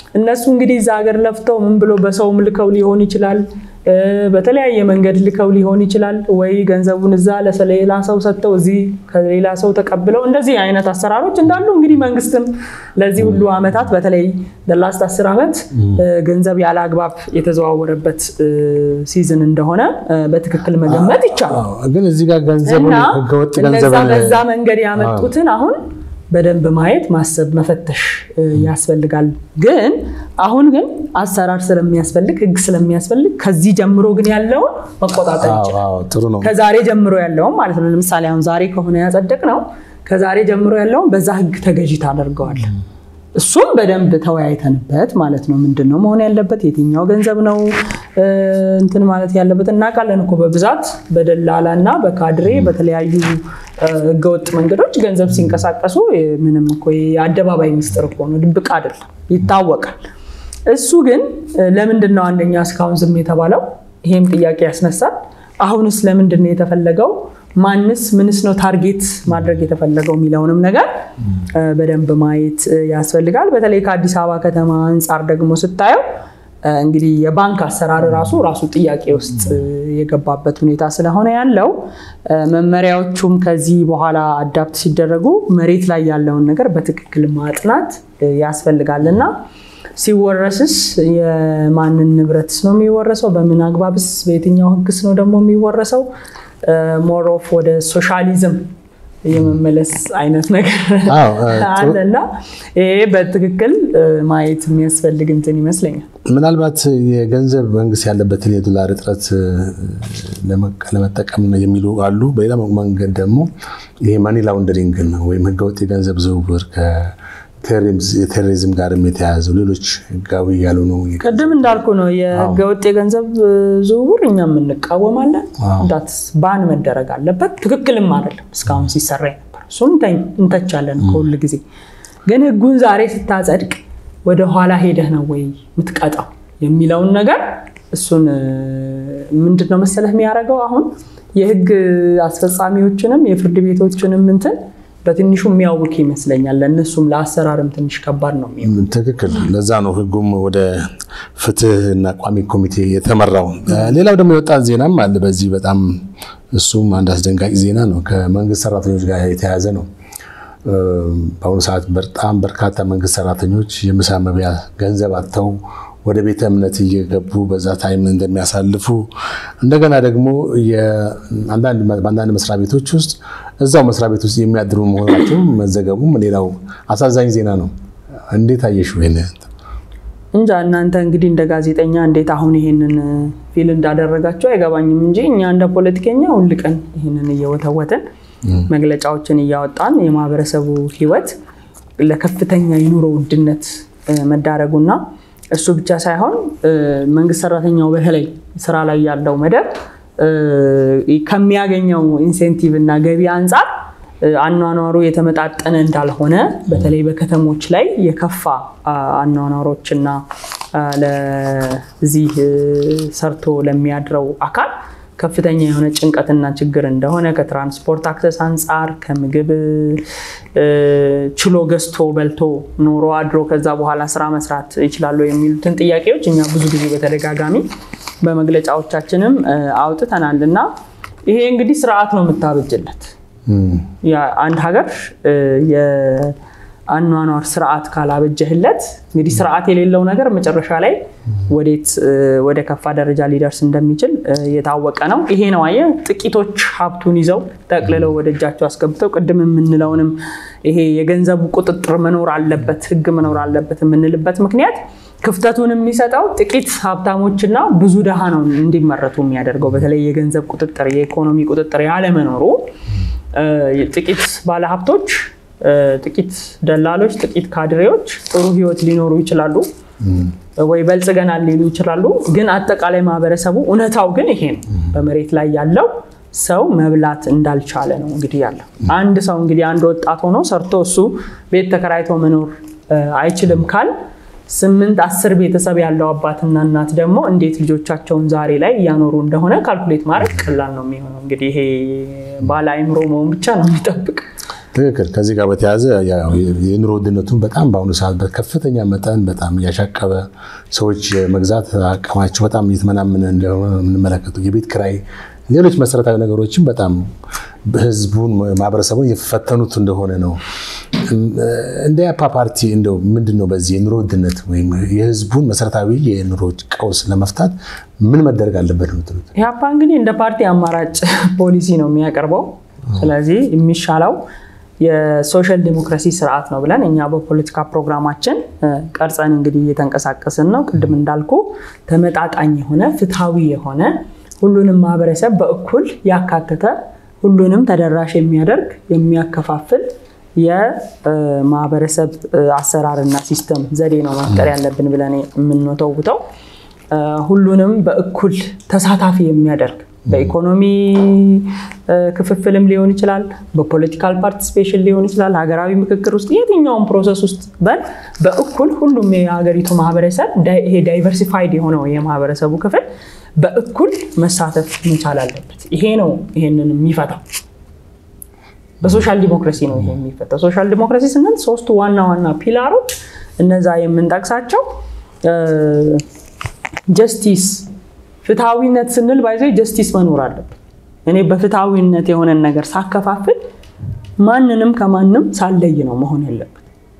እነሱ እንግዲህ እዛ ሀገር ለፍተው ምን ብሎ በሰውም ልከው ሊሆን ይችላል፣ በተለያየ መንገድ ልከው ሊሆን ይችላል። ወይ ገንዘቡን እዛ ለሌላ ሰው ሰጥተው እዚህ ከሌላ ሰው ተቀብለው እንደዚህ አይነት አሰራሮች እንዳሉ እንግዲህ መንግስትም ለዚህ ሁሉ ዓመታት በተለይ ላስት አስር ዓመት ገንዘብ ያለ አግባብ የተዘዋወረበት ሲዝን እንደሆነ በትክክል መገመት ይቻላል። ግን እዚህ ጋር ገንዘቡን ህገወጥ ገንዘብ በዛ መንገድ ያመጡትን አሁን በደንብ ማየት ማሰብ መፈተሽ ያስፈልጋል። ግን አሁን ግን አሰራር ስለሚያስፈልግ ህግ ስለሚያስፈልግ ከዚህ ጀምሮ ግን ያለውን መቆጣጠር ይችላል። ጥሩ ነው። ከዛሬ ጀምሮ ያለውን ማለት ነው። ለምሳሌ አሁን ዛሬ ከሆነ ያጸደቅ ነው ከዛሬ ጀምሮ ያለውን በዛ ህግ ተገዢ ታደርገዋል። እሱም በደንብ ተወያይተንበት ማለት ነው። ምንድን ነው መሆን ያለበት የትኛው ገንዘብ ነው እንትን ማለት ያለበት እናውቃለን እኮ በብዛት በደላላ እና በካድሬ በተለያዩ ህገወጥ መንገዶች ገንዘብ ሲንቀሳቀሱ ምንም እኮ የአደባባይ ሚስጥር እኮ ነው፣ ድብቅ አይደለም፣ ይታወቃል። እሱ ግን ለምንድን ነው አንደኛ እስካሁን ዝም የተባለው? ይሄም ጥያቄ ያስነሳል። አሁንስ ለምንድን ነው የተፈለገው? ማንስ ምንስ ነው ታርጌት ማድረግ የተፈለገው የሚለውንም ነገር በደንብ ማየት ያስፈልጋል። በተለይ ከአዲስ አበባ ከተማ አንጻር ደግሞ ስታየው እንግዲህ የባንክ አሰራር ራሱ ራሱ ጥያቄ ውስጥ የገባበት ሁኔታ ስለሆነ ያለው መመሪያዎቹም ከዚህ በኋላ አዳፕት ሲደረጉ መሬት ላይ ያለውን ነገር በትክክል ማጥናት ያስፈልጋል እና ሲወረስስ የማንን ንብረትስ ነው የሚወረሰው? በምን አግባብስ በየትኛው ህግስ ነው ደግሞ የሚወረሰው? ሞር ኦፍ ወደ ሶሻሊዝም የመመለስ አይነት ነገር አለና ይሄ በትክክል ማየት የሚያስፈልግ እንትን ይመስለኛል። ምናልባት የገንዘብ መንግስት ያለበትን የዶላር እጥረት ለመጠቀም የሚሉ አሉ። በሌላ መንገድ ደግሞ ይሄ ማኒ ላውንደሪንግ ወይም ህገወጥ የገንዘብ ዝውውር የቴሮሪዝም ጋርም የተያያዘው ሌሎች ህጋዊ ያልሆኑ ቅድም እንዳልኩ ነው። የህገወጥ የገንዘብ ዝውውር እኛም እንቃወማለን። እንዳትስ ባን መደረግ አለበት። ትክክልም አይደለም እስካሁን ሲሰራ ነበር። እሱን እንተቻለን ከሁል ጊዜ። ግን ህጉን ዛሬ ስታጸድቅ ወደ ኋላ ሄደህ ነው ወይ የምትቀጣው የሚለውን ነገር እሱን ምንድን ነው መሰለህ የሚያደርገው አሁን የህግ አስፈጻሚዎችንም የፍርድ ቤቶችንም እንትን በትንሹ የሚያውክ ይመስለኛል። ለእነሱም ለአሰራርም ትንሽ ከባድ ነው የሚሆነው። ትክክል። ለዛ ነው ህጉም ወደ ፍትህና ቋሚ ኮሚቴ የተመራው። ሌላው ደግሞ የወጣት ዜናም አለ በዚህ በጣም እሱም አንድ አስደንጋጭ ዜና ነው። ከመንግስት ሰራተኞች ጋር የተያያዘ ነው። በአሁኑ ሰዓት በጣም በርካታ መንግስት ሰራተኞች የምሳ መብያ ገንዘብ አጥተው ወደ ቤተ እምነት እየገቡ በዛ ታይም እንደሚያሳልፉ እንደገና ደግሞ በአንዳንድ መስሪያ ቤቶች ውስጥ እዛው መስሪያ ቤት ውስጥ የሚያድሩ መሆናቸው መዘገቡም ሌላው አሳዛኝ ዜና ነው። እንዴት አየሽው? ይሄን እንጃ እናንተ እንግዲህ እንደ ጋዜጠኛ እንዴት አሁን ይሄንን ፊል እንዳደረጋቸው አይገባኝም እንጂ እኛ እንደ ፖለቲከኛ ሁል ቀን ይሄንን እየወተወትን መግለጫዎችን እያወጣን የማህበረሰቡ ህይወት ለከፍተኛ የኑሮ ውድነት መዳረጉና እሱ ብቻ ሳይሆን መንግስት ሰራተኛው በተለይ ስራ ላይ ያለው መደብ ከሚያገኘው ኢንሴንቲቭ እና ገቢ አንጻር አኗኗሩ የተመጣጠነ እንዳልሆነ በተለይ በከተሞች ላይ የከፋ አኗኗሮችና ለዚህ ሰርቶ ለሚያድረው አካል ከፍተኛ የሆነ ጭንቀትና ችግር እንደሆነ ከትራንስፖርት አክሰስ አንጻር ከምግብ ችሎ ገዝቶ በልቶ ኖሮ አድሮ ከዛ በኋላ ስራ መስራት ይችላሉ የሚሉትን ጥያቄዎች እኛ ብዙ ጊዜ በተደጋጋሚ በመግለጫዎቻችንም አውጥተናል እና ይሄ እንግዲህ ስርዓት ነው የምታበጅለት አንድ ሀገር የአኗኗር ስርዓት ካላበጀህለት እንግዲህ ስርዓት የሌለው ነገር መጨረሻ ላይ ወዴት ወደ ከፋ ደረጃ ሊደርስ እንደሚችል የታወቀ ነው። ይሄ ነው አየህ፣ ጥቂቶች ሀብቱን ይዘው ጠቅልለው ወደ እጃቸው አስገብተው ቅድም የምንለውንም ይሄ የገንዘቡ ቁጥጥር መኖር አለበት፣ ህግ መኖር አለበት የምንልበት ምክንያት ክፍተቱን የሚሰጠው ጥቂት ሀብታሞችና ብዙ ድሃ ነው እንዲመረቱ የሚያደርገው። በተለይ የገንዘብ ቁጥጥር፣ የኢኮኖሚ ቁጥጥር ያለመኖሩ ጥቂት ባለሀብቶች፣ ጥቂት ደላሎች፣ ጥቂት ካድሬዎች ጥሩ ህይወት ሊኖሩ ይችላሉ ወይ በልጽገናል ሊሉ ይችላሉ። ግን አጠቃላይ ማህበረሰቡ እውነታው ግን ይሄ ነው። በመሬት ላይ ያለው ሰው መብላት እንዳልቻለ ነው እንግዲህ ያለው። አንድ ሰው እንግዲህ አንድ ወጣት ሆኖ ሰርቶ እሱ ቤት ተከራይቶ መኖር አይችልም ካል ስምንት አስር ቤተሰብ ያለው አባትና እናት ደግሞ እንዴት ልጆቻቸውን ዛሬ ላይ እያኖሩ እንደሆነ ካልኩሌት ማድረግ ቀላል ነው የሚሆነው። እንግዲህ ይሄ ባለ አይምሮ መሆን ብቻ ነው የሚጠብቅ ትክክል። ከዚህ ጋር በተያያዘ የኑሮ ውድነቱን በጣም በአሁኑ ሰዓት በከፍተኛ መጠን በጣም እያሻቀበ ሰዎች የመግዛት አቅማቸው በጣም እየተመናመነ እንደሆነ የምንመለከቱ የቤት ኪራይ፣ ሌሎች መሰረታዊ ነገሮችን በጣም ህዝቡን ማህበረሰቡን እየፈተኑት እንደሆነ ነው። እንደ ያፓ ፓርቲ እንደው ምንድን ነው በዚህ የኑሮ ውድነት ወይም የህዝቡን መሰረታዊ የኑሮ ቀውስ ለመፍታት ምን መደረግ አለበት ነው ትሉት? ያፓ እንግዲህ እንደ ፓርቲ አማራጭ ፖሊሲ ነው የሚያቀርበው። ስለዚህ የሚሻለው የሶሻል ዲሞክራሲ ስርዓት ነው ብለን እኛ በፖለቲካ ፕሮግራማችን ቀርጸን እንግዲህ እየተንቀሳቀስን ነው። ቅድም እንዳልኩ ተመጣጣኝ የሆነ ፍትሐዊ የሆነ ሁሉንም ማህበረሰብ በእኩል ያካተተ ሁሉንም ተደራሽ የሚያደርግ የሚያከፋፍል የማህበረሰብ አሰራርና ሲስተም ዘዴ ነው መፍጠር ያለብን ብለን የምንወተውተው ሁሉንም በእኩል ተሳታፊ የሚያደርግ በኢኮኖሚ ክፍፍልም ሊሆን ይችላል፣ በፖለቲካል ፓርቲሲፔሽን ሊሆን ይችላል፣ ሀገራዊ ምክክር ውስጥ የትኛውም ፕሮሰስ ውስጥ በል በእኩል ሁሉም የሀገሪቱ ማህበረሰብ ይሄ ዳይቨርሲፋይድ የሆነው የማህበረሰቡ ክፍል በእኩል መሳተፍ መቻል አለበት። ይሄ ነው ይሄንን የሚፈታው። በሶሻል ዲሞክራሲ ነው ይሄ የሚፈታው። ሶሻል ዲሞክራሲ ስንል ሶስቱ ዋና ዋና ፒላሮች እነዛ የምንጠቅሳቸው ጀስቲስ ፍትሐዊነት ስንል ባይዞ ጀስቲስ መኖር አለበት። እኔ በፍትሐዊነት የሆነን ነገር ሳከፋፍል ማንንም ከማንም ሳለይ ነው መሆን ያለበት።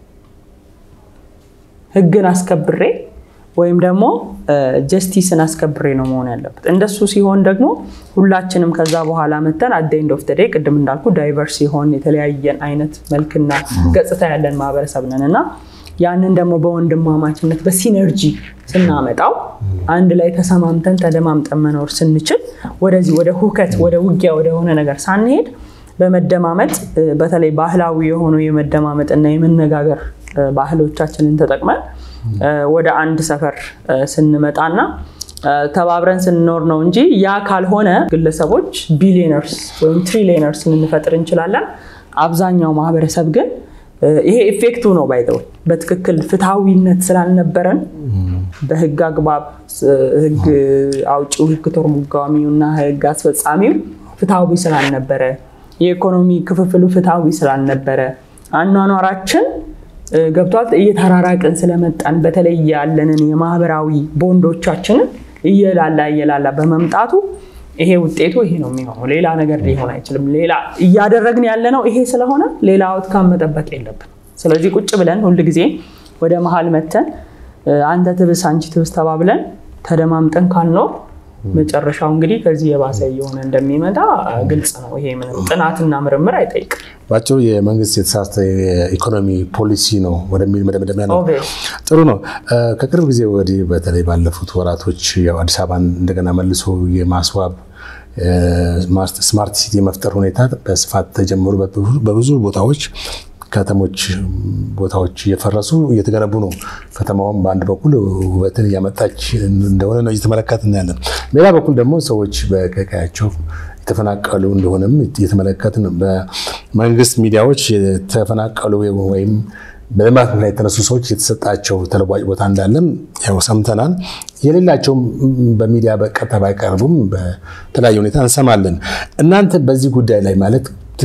ህግን አስከብሬ ወይም ደግሞ ጀስቲስን አስከብሬ ነው መሆን ያለበት። እንደሱ ሲሆን ደግሞ ሁላችንም ከዛ በኋላ መተን አት ኤንድ ኦፍ ዴይ ቅድም እንዳልኩ ዳይቨርስ ሲሆን የተለያየን አይነት መልክና ገጽታ ያለን ማህበረሰብ ነን እና ያንን ደግሞ በወንድማማችነት በሲነርጂ ስናመጣው አንድ ላይ ተሰማምተን ተደማምጠን መኖር ስንችል ወደዚህ ወደ ሁከት ወደ ውጊያ ወደሆነ ነገር ሳንሄድ በመደማመጥ በተለይ ባህላዊ የሆኑ የመደማመጥ እና የመነጋገር ባህሎቻችንን ተጠቅመን ወደ አንድ ሰፈር ስንመጣና ተባብረን ስንኖር ነው እንጂ ያ ካልሆነ ግለሰቦች ቢሊዮነርስ ወይም ትሪሊዮነርስ ልንፈጥር እንችላለን። አብዛኛው ማህበረሰብ ግን ይሄ ኢፌክቱ ነው ባይተው በትክክል ፍትሐዊነት ስላልነበረን በህግ አግባብ ህግ አውጪው ህግ ተርጓሚው እና ህግ አስፈጻሚው ፍትሐዊ ስላልነበረ የኢኮኖሚ ክፍፍሉ ፍትሐዊ ስላልነበረ አኗኗራችን ገብቷል እየተራራቅን ስለመጣን በተለይ ያለንን የማህበራዊ ቦንዶቻችንን እየላላ እየላላ በመምጣቱ ይሄ ውጤቱ ይሄ ነው የሚሆነው። ሌላ ነገር ሊሆን አይችልም። ሌላ እያደረግን ያለነው ይሄ ስለሆነ ሌላ አውትካም መጠበቅ የለብን። ስለዚህ ቁጭ ብለን ሁል ጊዜ ወደ መሀል መተን አንተ ትብስ አንቺ ትብስ ተባብለን ተደማምጠን ካልኖር መጨረሻው እንግዲህ ከዚህ የባሰ እየሆነ እንደሚመጣ ግልጽ ነው። ይሄ ምንም ጥናትና ምርምር አይጠይቅም። ባጭሩ የመንግስት የተሳሳተ የኢኮኖሚ ፖሊሲ ነው ወደሚል መደምደሚያ ነው። ጥሩ ነው። ከቅርብ ጊዜ ወዲህ በተለይ ባለፉት ወራቶች ያው አዲስ አበባን እንደገና መልሶ የማስዋብ ስማርት ሲቲ የመፍጠር ሁኔታ በስፋት ተጀምሮ በብዙ ቦታዎች ከተሞች ቦታዎች እየፈረሱ እየተገነቡ ነው። ከተማውም በአንድ በኩል ውበትን እያመጣች እንደሆነ ነው እየተመለከት እናያለን። በሌላ በኩል ደግሞ ሰዎች በቀያቸው የተፈናቀሉ እንደሆነም እየተመለከትን በመንግስት ሚዲያዎች የተፈናቀሉ ወይም በልማት ምክንያት የተነሱ ሰዎች የተሰጣቸው ተለዋጭ ቦታ እንዳለም ያው ሰምተናል። የሌላቸውም በሚዲያ በቀጥታ ባይቀርቡም በተለያየ ሁኔታ እንሰማለን። እናንተ በዚህ ጉዳይ ላይ ማለት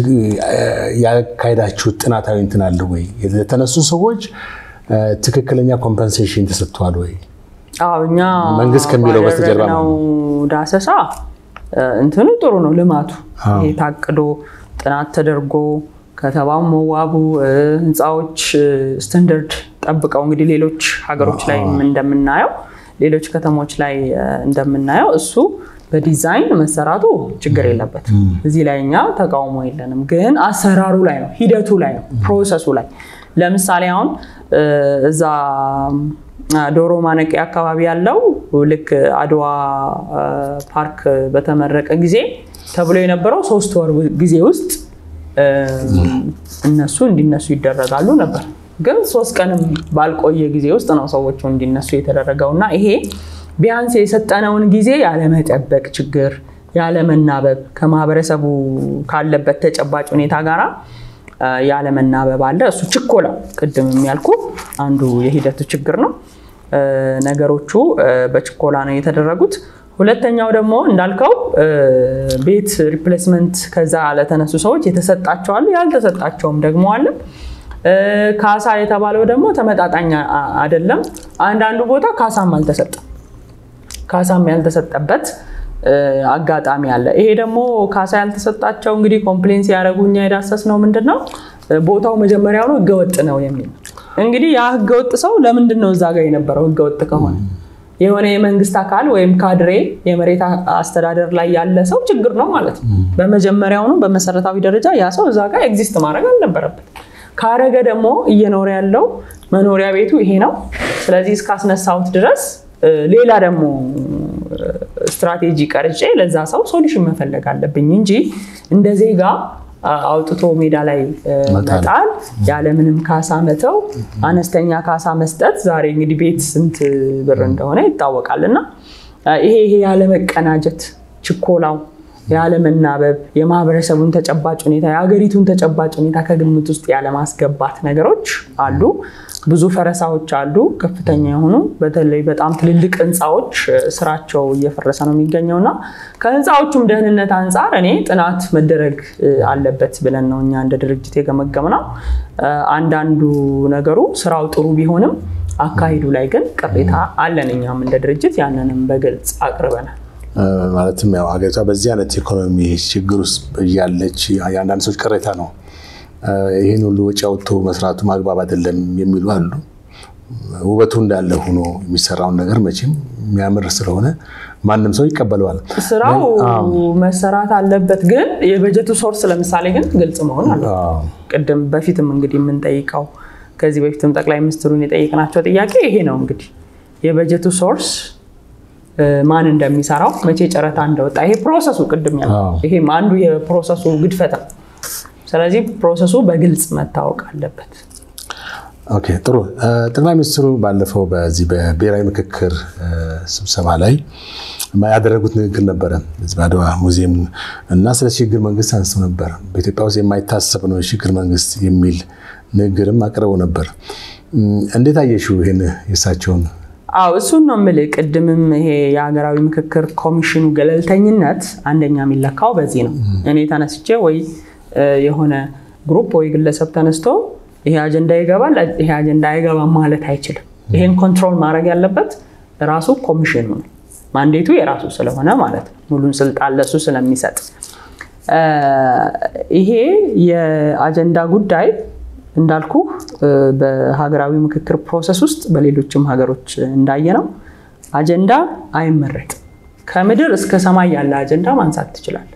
ያካሄዳችሁት ጥናታዊ እንትን አለ ወይ? የተነሱ ሰዎች ትክክለኛ ኮምፐንሴሽን ተሰጥቷል ወይ? እኛ መንግስት ከሚለው በስተጀርባ ነው ዳሰሳ እንትኑ ጥሩ ነው። ልማቱ ታቅዶ ጥናት ተደርጎ ከተማው መዋቡ ህንፃዎች ስታንዳርድ ጠብቀው እንግዲህ ሌሎች ሀገሮች ላይ እንደምናየው ሌሎች ከተሞች ላይ እንደምናየው እሱ በዲዛይን መሰራቱ ችግር የለበትም። እዚህ ላይ እኛ ተቃውሞ የለንም። ግን አሰራሩ ላይ ነው፣ ሂደቱ ላይ ነው፣ ፕሮሰሱ ላይ ለምሳሌ አሁን እዛ ዶሮ ማነቂያ አካባቢ ያለው ልክ አድዋ ፓርክ በተመረቀ ጊዜ ተብሎ የነበረው ሶስት ወር ጊዜ ውስጥ እነሱ እንዲነሱ ይደረጋሉ ነበር። ግን ሶስት ቀንም ባልቆየ ጊዜ ውስጥ ነው ሰዎቹ እንዲነሱ የተደረገው እና ይሄ ቢያንስ የሰጠነውን ጊዜ ያለመጠበቅ ችግር፣ ያለመናበብ ከማህበረሰቡ ካለበት ተጨባጭ ሁኔታ ጋራ ያለመናበብ አለ። እሱ ችኮላ፣ ቅድም የሚያልኩ አንዱ የሂደቱ ችግር ነው። ነገሮቹ በችኮላ ነው የተደረጉት። ሁለተኛው ደግሞ እንዳልከው ቤት ሪፕሌስመንት ከዛ ለተነሱ ሰዎች የተሰጣቸው አለ፣ ያልተሰጣቸውም ደግሞ አለ። ካሳ የተባለው ደግሞ ተመጣጣኝ አይደለም። አንዳንዱ ቦታ ካሳም አልተሰጠም። ካሳም ያልተሰጠበት አጋጣሚ አለ። ይሄ ደግሞ ካሳ ያልተሰጣቸው እንግዲህ ኮምፕሌን ሲያደርጉ እኛ የዳሰስ ነው ምንድን ነው ቦታው መጀመሪያውኑ ህገወጥ ነው የሚል እንግዲህ ያ ህገወጥ ሰው ለምንድን ነው እዛ ጋር የነበረው ህገወጥ ከሆነ የሆነ የመንግስት አካል ወይም ካድሬ የመሬት አስተዳደር ላይ ያለ ሰው ችግር ነው ማለት ነው። በመጀመሪያውኑ በመሰረታዊ ደረጃ ያ ሰው እዛ ጋር ኤግዚስት ማድረግ አልነበረበት። ካረገ ደግሞ እየኖረ ያለው መኖሪያ ቤቱ ይሄ ነው። ስለዚህ እስካስነሳሁት ድረስ ሌላ ደግሞ ስትራቴጂ ቀርጬ ለዛ ሰው ሶሉሽን መፈለግ አለብኝ እንጂ እንደ ዜጋ አውጥቶ ሜዳ ላይ መጣል፣ ያለምንም ካሳ መተው፣ አነስተኛ ካሳ መስጠት። ዛሬ እንግዲህ ቤት ስንት ብር እንደሆነ ይታወቃል። እና ይሄ ይሄ ያለመቀናጀት ችኮላው ያለመናበብ የማህበረሰቡን ተጨባጭ ሁኔታ የሀገሪቱን ተጨባጭ ሁኔታ ከግምት ውስጥ ያለማስገባት ነገሮች አሉ። ብዙ ፈረሳዎች አሉ። ከፍተኛ የሆኑ በተለይ በጣም ትልልቅ ህንፃዎች ስራቸው እየፈረሰ ነው የሚገኘው እና ከህንፃዎቹም ደህንነት አንጻር እኔ ጥናት መደረግ አለበት ብለን ነው እኛ እንደ ድርጅት የገመገምነው። አንዳንዱ ነገሩ ስራው ጥሩ ቢሆንም አካሂዱ ላይ ግን ቅሬታ አለን። እኛም እንደ ድርጅት ያንንም በግልጽ አቅርበናል። ማለትም ያው ሀገሪቷ በዚህ አይነት ኢኮኖሚ ችግር ውስጥ እያለች የአንዳንድ ሰዎች ቅሬታ ነው ይህን ሁሉ ወጪ አውጥቶ መስራቱ ማግባብ አይደለም የሚሉ አሉ። ውበቱ እንዳለ ሆኖ የሚሰራውን ነገር መቼም የሚያምር ስለሆነ ማንም ሰው ይቀበለዋል። ስራው መሰራት አለበት፣ ግን የበጀቱ ሶርስ ለምሳሌ ግን ግልጽ መሆን አለ። ቅድም በፊትም እንግዲህ የምንጠይቀው ከዚህ በፊትም ጠቅላይ ሚኒስትሩን የጠየቅናቸው ጥያቄ ይሄ ነው። እንግዲህ የበጀቱ ሶርስ ማን እንደሚሰራው መቼ ጨረታ እንደወጣ ይሄ ፕሮሰሱ ቅድም ያለው ይሄም አንዱ የፕሮሰሱ ግድፈት ነው። ስለዚህ ፕሮሰሱ በግልጽ መታወቅ አለበት። ኦኬ ጥሩ። ጠቅላይ ሚኒስትሩ ባለፈው በዚህ በብሔራዊ ምክክር ስብሰባ ላይ ያደረጉት ንግግር ነበረ በአድዋ ሙዚየም እና ስለ ሽግግር መንግስት አንስተው ነበር። በኢትዮጵያ ውስጥ የማይታሰብ ነው የሽግግር መንግስት የሚል ንግግርም አቅርበው ነበር። እንዴት አየሽው ይህን የእሳቸውን? አዎ እሱን ነው የምልህ። ቅድምም ይሄ የሀገራዊ ምክክር ኮሚሽኑ ገለልተኝነት አንደኛ የሚለካው በዚህ ነው። እኔ ተነስቼ ወይ የሆነ ግሩፕ ወይ ግለሰብ ተነስቶ ይሄ አጀንዳ ይገባል፣ ይሄ አጀንዳ አይገባም ማለት አይችልም። ይሄን ኮንትሮል ማድረግ ያለበት ራሱ ኮሚሽኑ ነው። ማንዴቱ የራሱ ስለሆነ ማለት ነው። ሙሉን ስልጣን ለሱ ስለሚሰጥ ይሄ የአጀንዳ ጉዳይ እንዳልኩ በሀገራዊ ምክክር ፕሮሰስ ውስጥ በሌሎችም ሀገሮች እንዳየነው አጀንዳ አይመረጥም። ከምድር እስከ ሰማይ ያለ አጀንዳ ማንሳት ትችላለህ።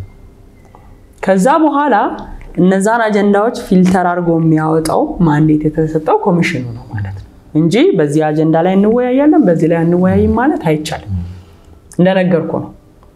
ከዛ በኋላ እነዛን አጀንዳዎች ፊልተር አድርጎ የሚያወጣው ማንዴት የተሰጠው ኮሚሽኑ ነው ማለት ነው እንጂ በዚህ አጀንዳ ላይ እንወያያለን፣ በዚህ ላይ አንወያይም ማለት አይቻልም። እንደነገርኩ ነው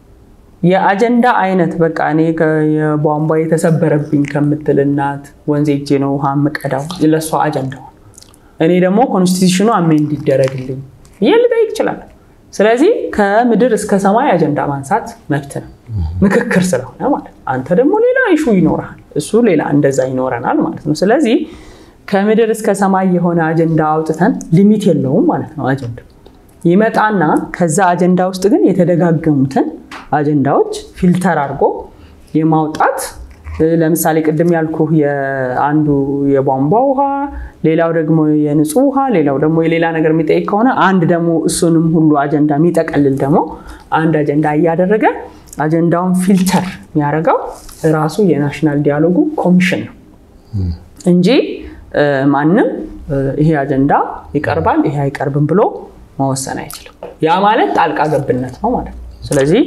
የአጀንዳ አይነት በቃ እኔ የቧንቧ የተሰበረብኝ ከምትል እናት ወንዝ ሄጄ ነው ውሃ የምቀዳው ለእሷ አጀንዳው እኔ ደግሞ ኮንስቲቱሽኑ አሜንድ ይደረግልኝ ይህ ልጠይቅ ይችላል። ስለዚህ ከምድር እስከ ሰማይ አጀንዳ ማንሳት መብት ነው፣ ምክክር ስለሆነ ማለት ነው። አንተ ደግሞ ሌላ ኢሹ ይኖርሃል፣ እሱ ሌላ እንደዛ ይኖረናል ማለት ነው። ስለዚህ ከምድር እስከ ሰማይ የሆነ አጀንዳ አውጥተን ሊሚት የለውም ማለት ነው። አጀንዳ ይመጣና ከዛ አጀንዳ ውስጥ ግን የተደጋገሙትን አጀንዳዎች ፊልተር አድርጎ የማውጣት ለምሳሌ ቅድም ያልኩ አንዱ የቧንቧ ውሃ፣ ሌላው ደግሞ የንጹህ ውሃ፣ ሌላው ደግሞ የሌላ ነገር የሚጠይቅ ከሆነ አንድ ደግሞ እሱንም ሁሉ አጀንዳ የሚጠቀልል ደግሞ አንድ አጀንዳ እያደረገ አጀንዳውን ፊልተር የሚያደርገው ራሱ የናሽናል ዲያሎጉ ኮሚሽን ነው እንጂ ማንም ይሄ አጀንዳ ይቀርባል ይሄ አይቀርብም ብሎ መወሰን አይችልም። ያ ማለት ጣልቃ ገብነት ነው ማለት ነው። ስለዚህ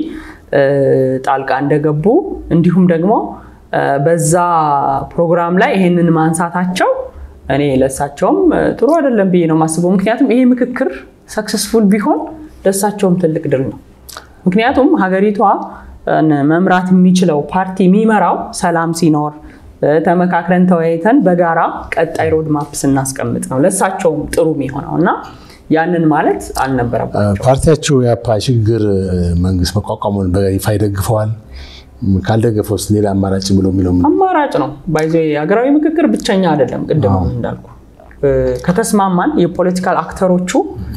ጣልቃ እንደገቡ እንዲሁም ደግሞ በዛ ፕሮግራም ላይ ይሄንን ማንሳታቸው እኔ ለእሳቸውም ጥሩ አይደለም ብዬ ነው የማስበው። ምክንያቱም ይሄ ምክክር ሰክሰስፉል ቢሆን ለእሳቸውም ትልቅ ድል ነው። ምክንያቱም ሀገሪቷ መምራት የሚችለው ፓርቲ የሚመራው ሰላም ሲኖር ተመካክረን ተወያይተን በጋራ ቀጣይ ሮድማፕ ስናስቀምጥ ነው ለእሳቸውም ጥሩ የሚሆነው እና ያንን ማለት አልነበረባቸው። ፓርቲያቸው የአፓ ሽግግር መንግስት መቋቋሙን በይፋ ይደግፈዋል። ካልደገፈው ውስጥ ሌላ አማራጭ ብሎ የሚለው አማራጭ ነው ባይዞ ሀገራዊ ምክክር ብቸኛ አይደለም። ቅድም እንዳልኩ ከተስማማን የፖለቲካል አክተሮቹ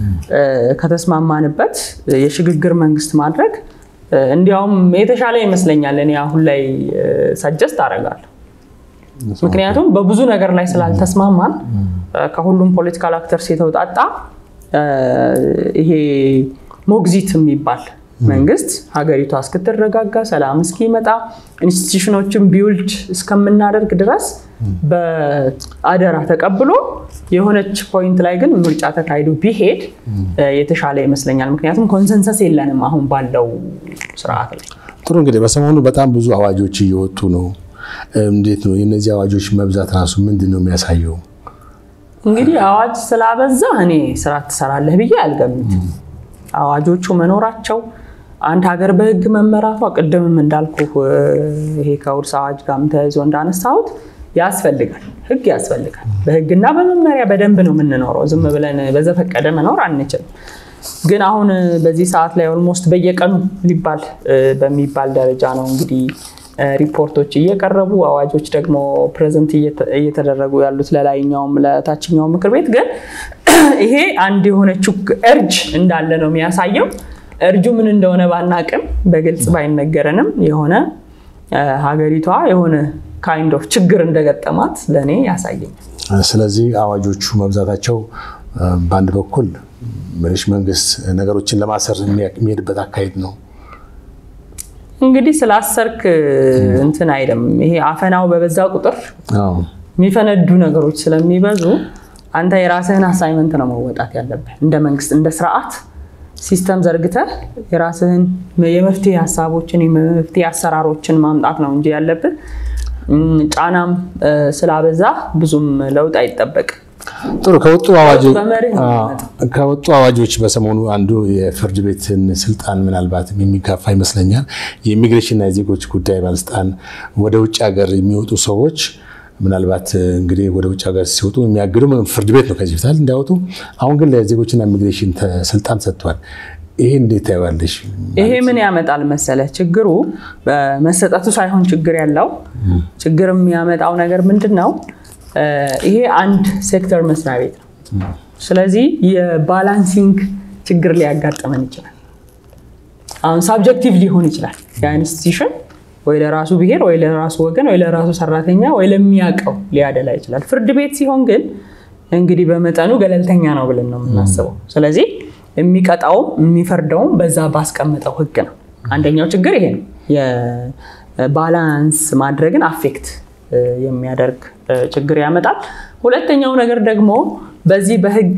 ከተስማማንበት የሽግግር መንግስት ማድረግ እንዲያውም የተሻለ ይመስለኛል። እኔ አሁን ላይ ሰጀስት አደርጋለሁ። ምክንያቱም በብዙ ነገር ላይ ስላልተስማማን ከሁሉም ፖለቲካል አክተርስ የተውጣጣ ይሄ ሞግዚት የሚባል መንግስት ሀገሪቷ እስክትረጋጋ ሰላም እስኪመጣ ኢንስቲትዩሽኖችን ቢውልድ እስከምናደርግ ድረስ በአደራ ተቀብሎ የሆነች ፖይንት ላይ ግን ምርጫ ተካሂዶ ቢሄድ የተሻለ ይመስለኛል። ምክንያቱም ኮንሰንሰስ የለንም አሁን ባለው ስርዓት ላይ። ጥሩ እንግዲህ በሰሞኑ በጣም ብዙ አዋጆች እየወጡ ነው። እንዴት ነው የእነዚህ አዋጆች መብዛት ራሱ ምንድን ነው የሚያሳየው? እንግዲህ አዋጅ ስላበዛ እኔ ስራ ትሰራለህ ብዬ አልገምትም። አዋጆቹ መኖራቸው አንድ ሀገር በህግ መመራቷ ቅድምም እንዳልኩ ይሄ ከውርስ አዋጅ ጋርም ተያይዞ እንዳነሳሁት ያስፈልጋል። ህግ ያስፈልጋል። በህግና በመመሪያ በደንብ ነው የምንኖረው። ዝም ብለን በዘፈቀደ መኖር አንችልም። ግን አሁን በዚህ ሰዓት ላይ ኦልሞስት በየቀኑ ሊባል በሚባል ደረጃ ነው እንግዲህ ሪፖርቶች እየቀረቡ አዋጆች ደግሞ ፕሬዘንት እየተደረጉ ያሉት ለላይኛውም ለታችኛው ምክር ቤት። ግን ይሄ አንድ የሆነችው እርጅ እንዳለ ነው የሚያሳየው። እርጁ ምን እንደሆነ ባናቅም በግልጽ ባይነገረንም የሆነ ሀገሪቷ የሆነ ካይንድ ኦፍ ችግር እንደገጠማት ለእኔ ያሳየኛል። ስለዚህ አዋጆቹ መብዛታቸው በአንድ በኩል ምንሽ መንግስት ነገሮችን ለማሰር የሚሄድበት አካሄድ ነው። እንግዲህ ስላሰርክ እንትን አይደም። ይሄ አፈናው በበዛ ቁጥር የሚፈነዱ ነገሮች ስለሚበዙ አንተ የራስህን አሳይመንት ነው መወጣት ያለብህ። እንደ መንግስት እንደ ስርዓት ሲስተም ዘርግተህ የራስህን የመፍትሄ ሀሳቦችን የመፍትሄ አሰራሮችን ማምጣት ነው እንጂ ያለብህ ጫናም ስላበዛ ብዙም ለውጥ አይጠበቅም። ጥሩ ከወጡ አዋጆች በሰሞኑ አንዱ የፍርድ ቤትን ስልጣን ምናልባት የሚጋፋ ይመስለኛል። የኢሚግሬሽንና የዜጎች ጉዳይ ባለስልጣን ወደ ውጭ ሀገር የሚወጡ ሰዎች ምናልባት እንግዲህ ወደ ውጭ ሀገር ሲወጡ የሚያግዱ ፍርድ ቤት ነው ከዚህ በፊት እንዳይወጡ። አሁን ግን ለዜጎችና ኢሚግሬሽን ስልጣን ሰጥቷል። ይሄ እንዴት ታይዋለሽ? ይሄ ምን ያመጣል መሰለ፣ ችግሩ በመሰጠቱ ሳይሆን ችግር ያለው ችግር የሚያመጣው ነገር ምንድን ነው? ይሄ አንድ ሴክተር መስሪያ ቤት ነው። ስለዚህ የባላንሲንግ ችግር ሊያጋጥመን ይችላል። አሁን ሳብጀክቲቭ ሊሆን ይችላል ያ ኢንስቲትዩሽን ወይ ለራሱ ብሔር ወይ ለራሱ ወገን ወይ ለራሱ ሰራተኛ ወይ ለሚያውቀው ሊያደላ ይችላል። ፍርድ ቤት ሲሆን ግን እንግዲህ በመጠኑ ገለልተኛ ነው ብለን ነው የምናስበው። ስለዚህ የሚቀጣውም የሚፈርደውም በዛ ባስቀመጠው ህግ ነው። አንደኛው ችግር ይሄ ነው። የባላንስ ማድረግን አፌክት የሚያደርግ ችግር ያመጣል። ሁለተኛው ነገር ደግሞ በዚህ በህግ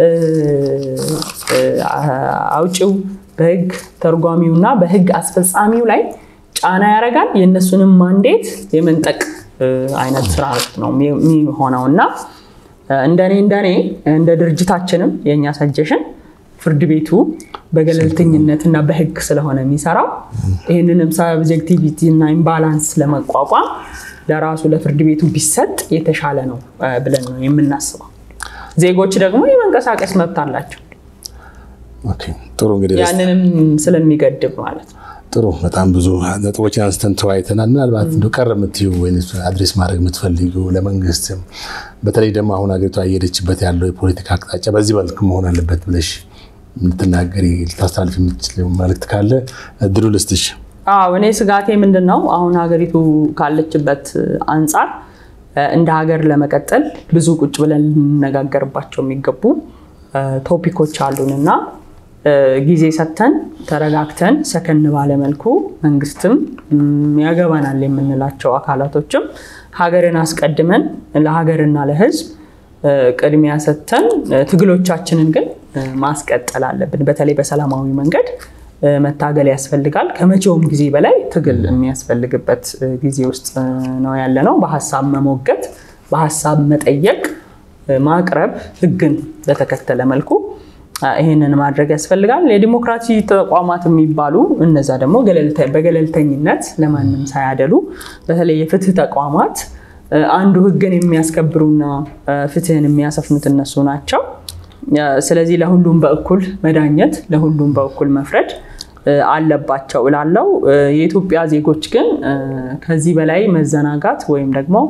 አውጪው በህግ ተርጓሚው እና በህግ አስፈጻሚው ላይ ጫና ያደርጋል። የእነሱንም ማንዴት የመንጠቅ አይነት ስራ ነው የሚሆነው እና እንደኔ እንደኔ እንደ ድርጅታችንም የእኛ ሰጀሽን ፍርድ ቤቱ በገለልተኝነት እና በህግ ስለሆነ የሚሰራው ይህንንም ሳብጀክቲቪቲ እና ኢምባላንስ ለመቋቋም ለራሱ ለፍርድ ቤቱ ቢሰጥ የተሻለ ነው ብለን ነው የምናስበው። ዜጎች ደግሞ የመንቀሳቀስ መብት አላቸው። ጥሩ እንግዲህ ያንንም ስለሚገድብ ማለት ነው። ጥሩ በጣም ብዙ ነጥቦችን አንስተን ተወያይተናል። ምናልባት እንደ ቀረ የምትይው ወይ አድሬስ ማድረግ የምትፈልጊው ለመንግስትም በተለይ ደግሞ አሁን ሀገሪቷ እየሄደችበት ያለው የፖለቲካ አቅጣጫ በዚህ መልክ መሆን አለበት ብለሽ ልትናገሪ ልታስተላልፍ የምትችለው መልዕክት ካለ እድሉ ልስጥሽ። አዎ እኔ ስጋቴ ምንድን ነው አሁን ሀገሪቱ ካለችበት አንጻር እንደ ሀገር ለመቀጠል ብዙ ቁጭ ብለን ልንነጋገርባቸው የሚገቡ ቶፒኮች አሉን እና ጊዜ ሰጥተን ተረጋግተን ሰከን ባለመልኩ መንግስትም ያገባናል የምንላቸው አካላቶችም ሀገርን አስቀድመን ለሀገርና ለሕዝብ ቅድሚያ ሰጥተን ትግሎቻችንን ግን ማስቀጠል አለብን። በተለይ በሰላማዊ መንገድ መታገል ያስፈልጋል። ከመቼውም ጊዜ በላይ ትግል የሚያስፈልግበት ጊዜ ውስጥ ነው ያለ ነው። በሀሳብ መሞገት፣ በሀሳብ መጠየቅ፣ ማቅረብ ህግን በተከተለ መልኩ ይህንን ማድረግ ያስፈልጋል። የዲሞክራሲ ተቋማት የሚባሉ እነዛ ደግሞ በገለልተኝነት ለማንም ሳያደሉ በተለይ የፍትህ ተቋማት አንዱ ህግን የሚያስከብሩና ፍትህን የሚያሰፍኑት እነሱ ናቸው። ስለዚህ ለሁሉም በእኩል መዳኘት፣ ለሁሉም በእኩል መፍረድ አለባቸው እላለው። የኢትዮጵያ ዜጎች ግን ከዚህ በላይ መዘናጋት ወይም ደግሞ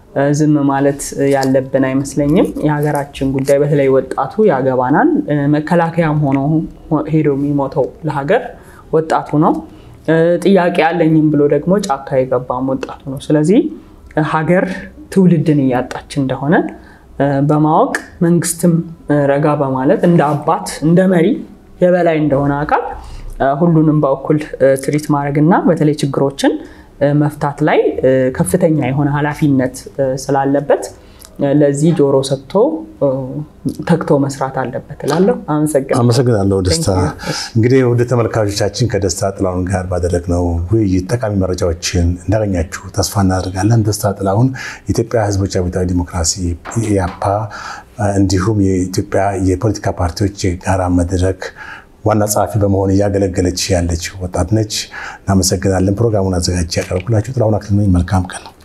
ዝም ማለት ያለብን አይመስለኝም። የሀገራችን ጉዳይ በተለይ ወጣቱ ያገባናል። መከላከያም ሆኖ ሄዶ የሚሞተው ለሀገር ወጣቱ ነው። ጥያቄ አለኝም ብሎ ደግሞ ጫካ የገባም ወጣቱ ነው። ስለዚህ ሀገር ትውልድን እያጣች እንደሆነ በማወቅ መንግስትም ረጋ በማለት እንደ አባት እንደ መሪ የበላይ እንደሆነ አካል ሁሉንም በእኩል ትሪት ማድረግና በተለይ ችግሮችን መፍታት ላይ ከፍተኛ የሆነ ኃላፊነት ስላለበት ለዚህ ጆሮ ሰጥቶ ተግቶ መስራት አለበት እላለሁ። አመሰግናለሁ። አመሰግናለሁ ደስታ። እንግዲህ ወደ ተመልካቾቻችን ከደስታ ጥላሁን ጋር ባደረግነው ውይይት ጠቃሚ መረጃዎችን እንዳገኛችሁ ተስፋ እናደርጋለን። ደስታ ጥላሁን የኢትዮጵያ ሕዝቦች አብዮታዊ ዲሞክራሲ ኢያፓ እንዲሁም የኢትዮጵያ የፖለቲካ ፓርቲዎች የጋራ መድረክ ዋና ጸሐፊ በመሆን እያገለገለች ያለች ወጣት ነች። እናመሰግናለን። ፕሮግራሙን አዘጋጅ ያቀረብኩላችሁ ጥላሁን አክሊሉ ነኝ። መልካም ቀን ነው።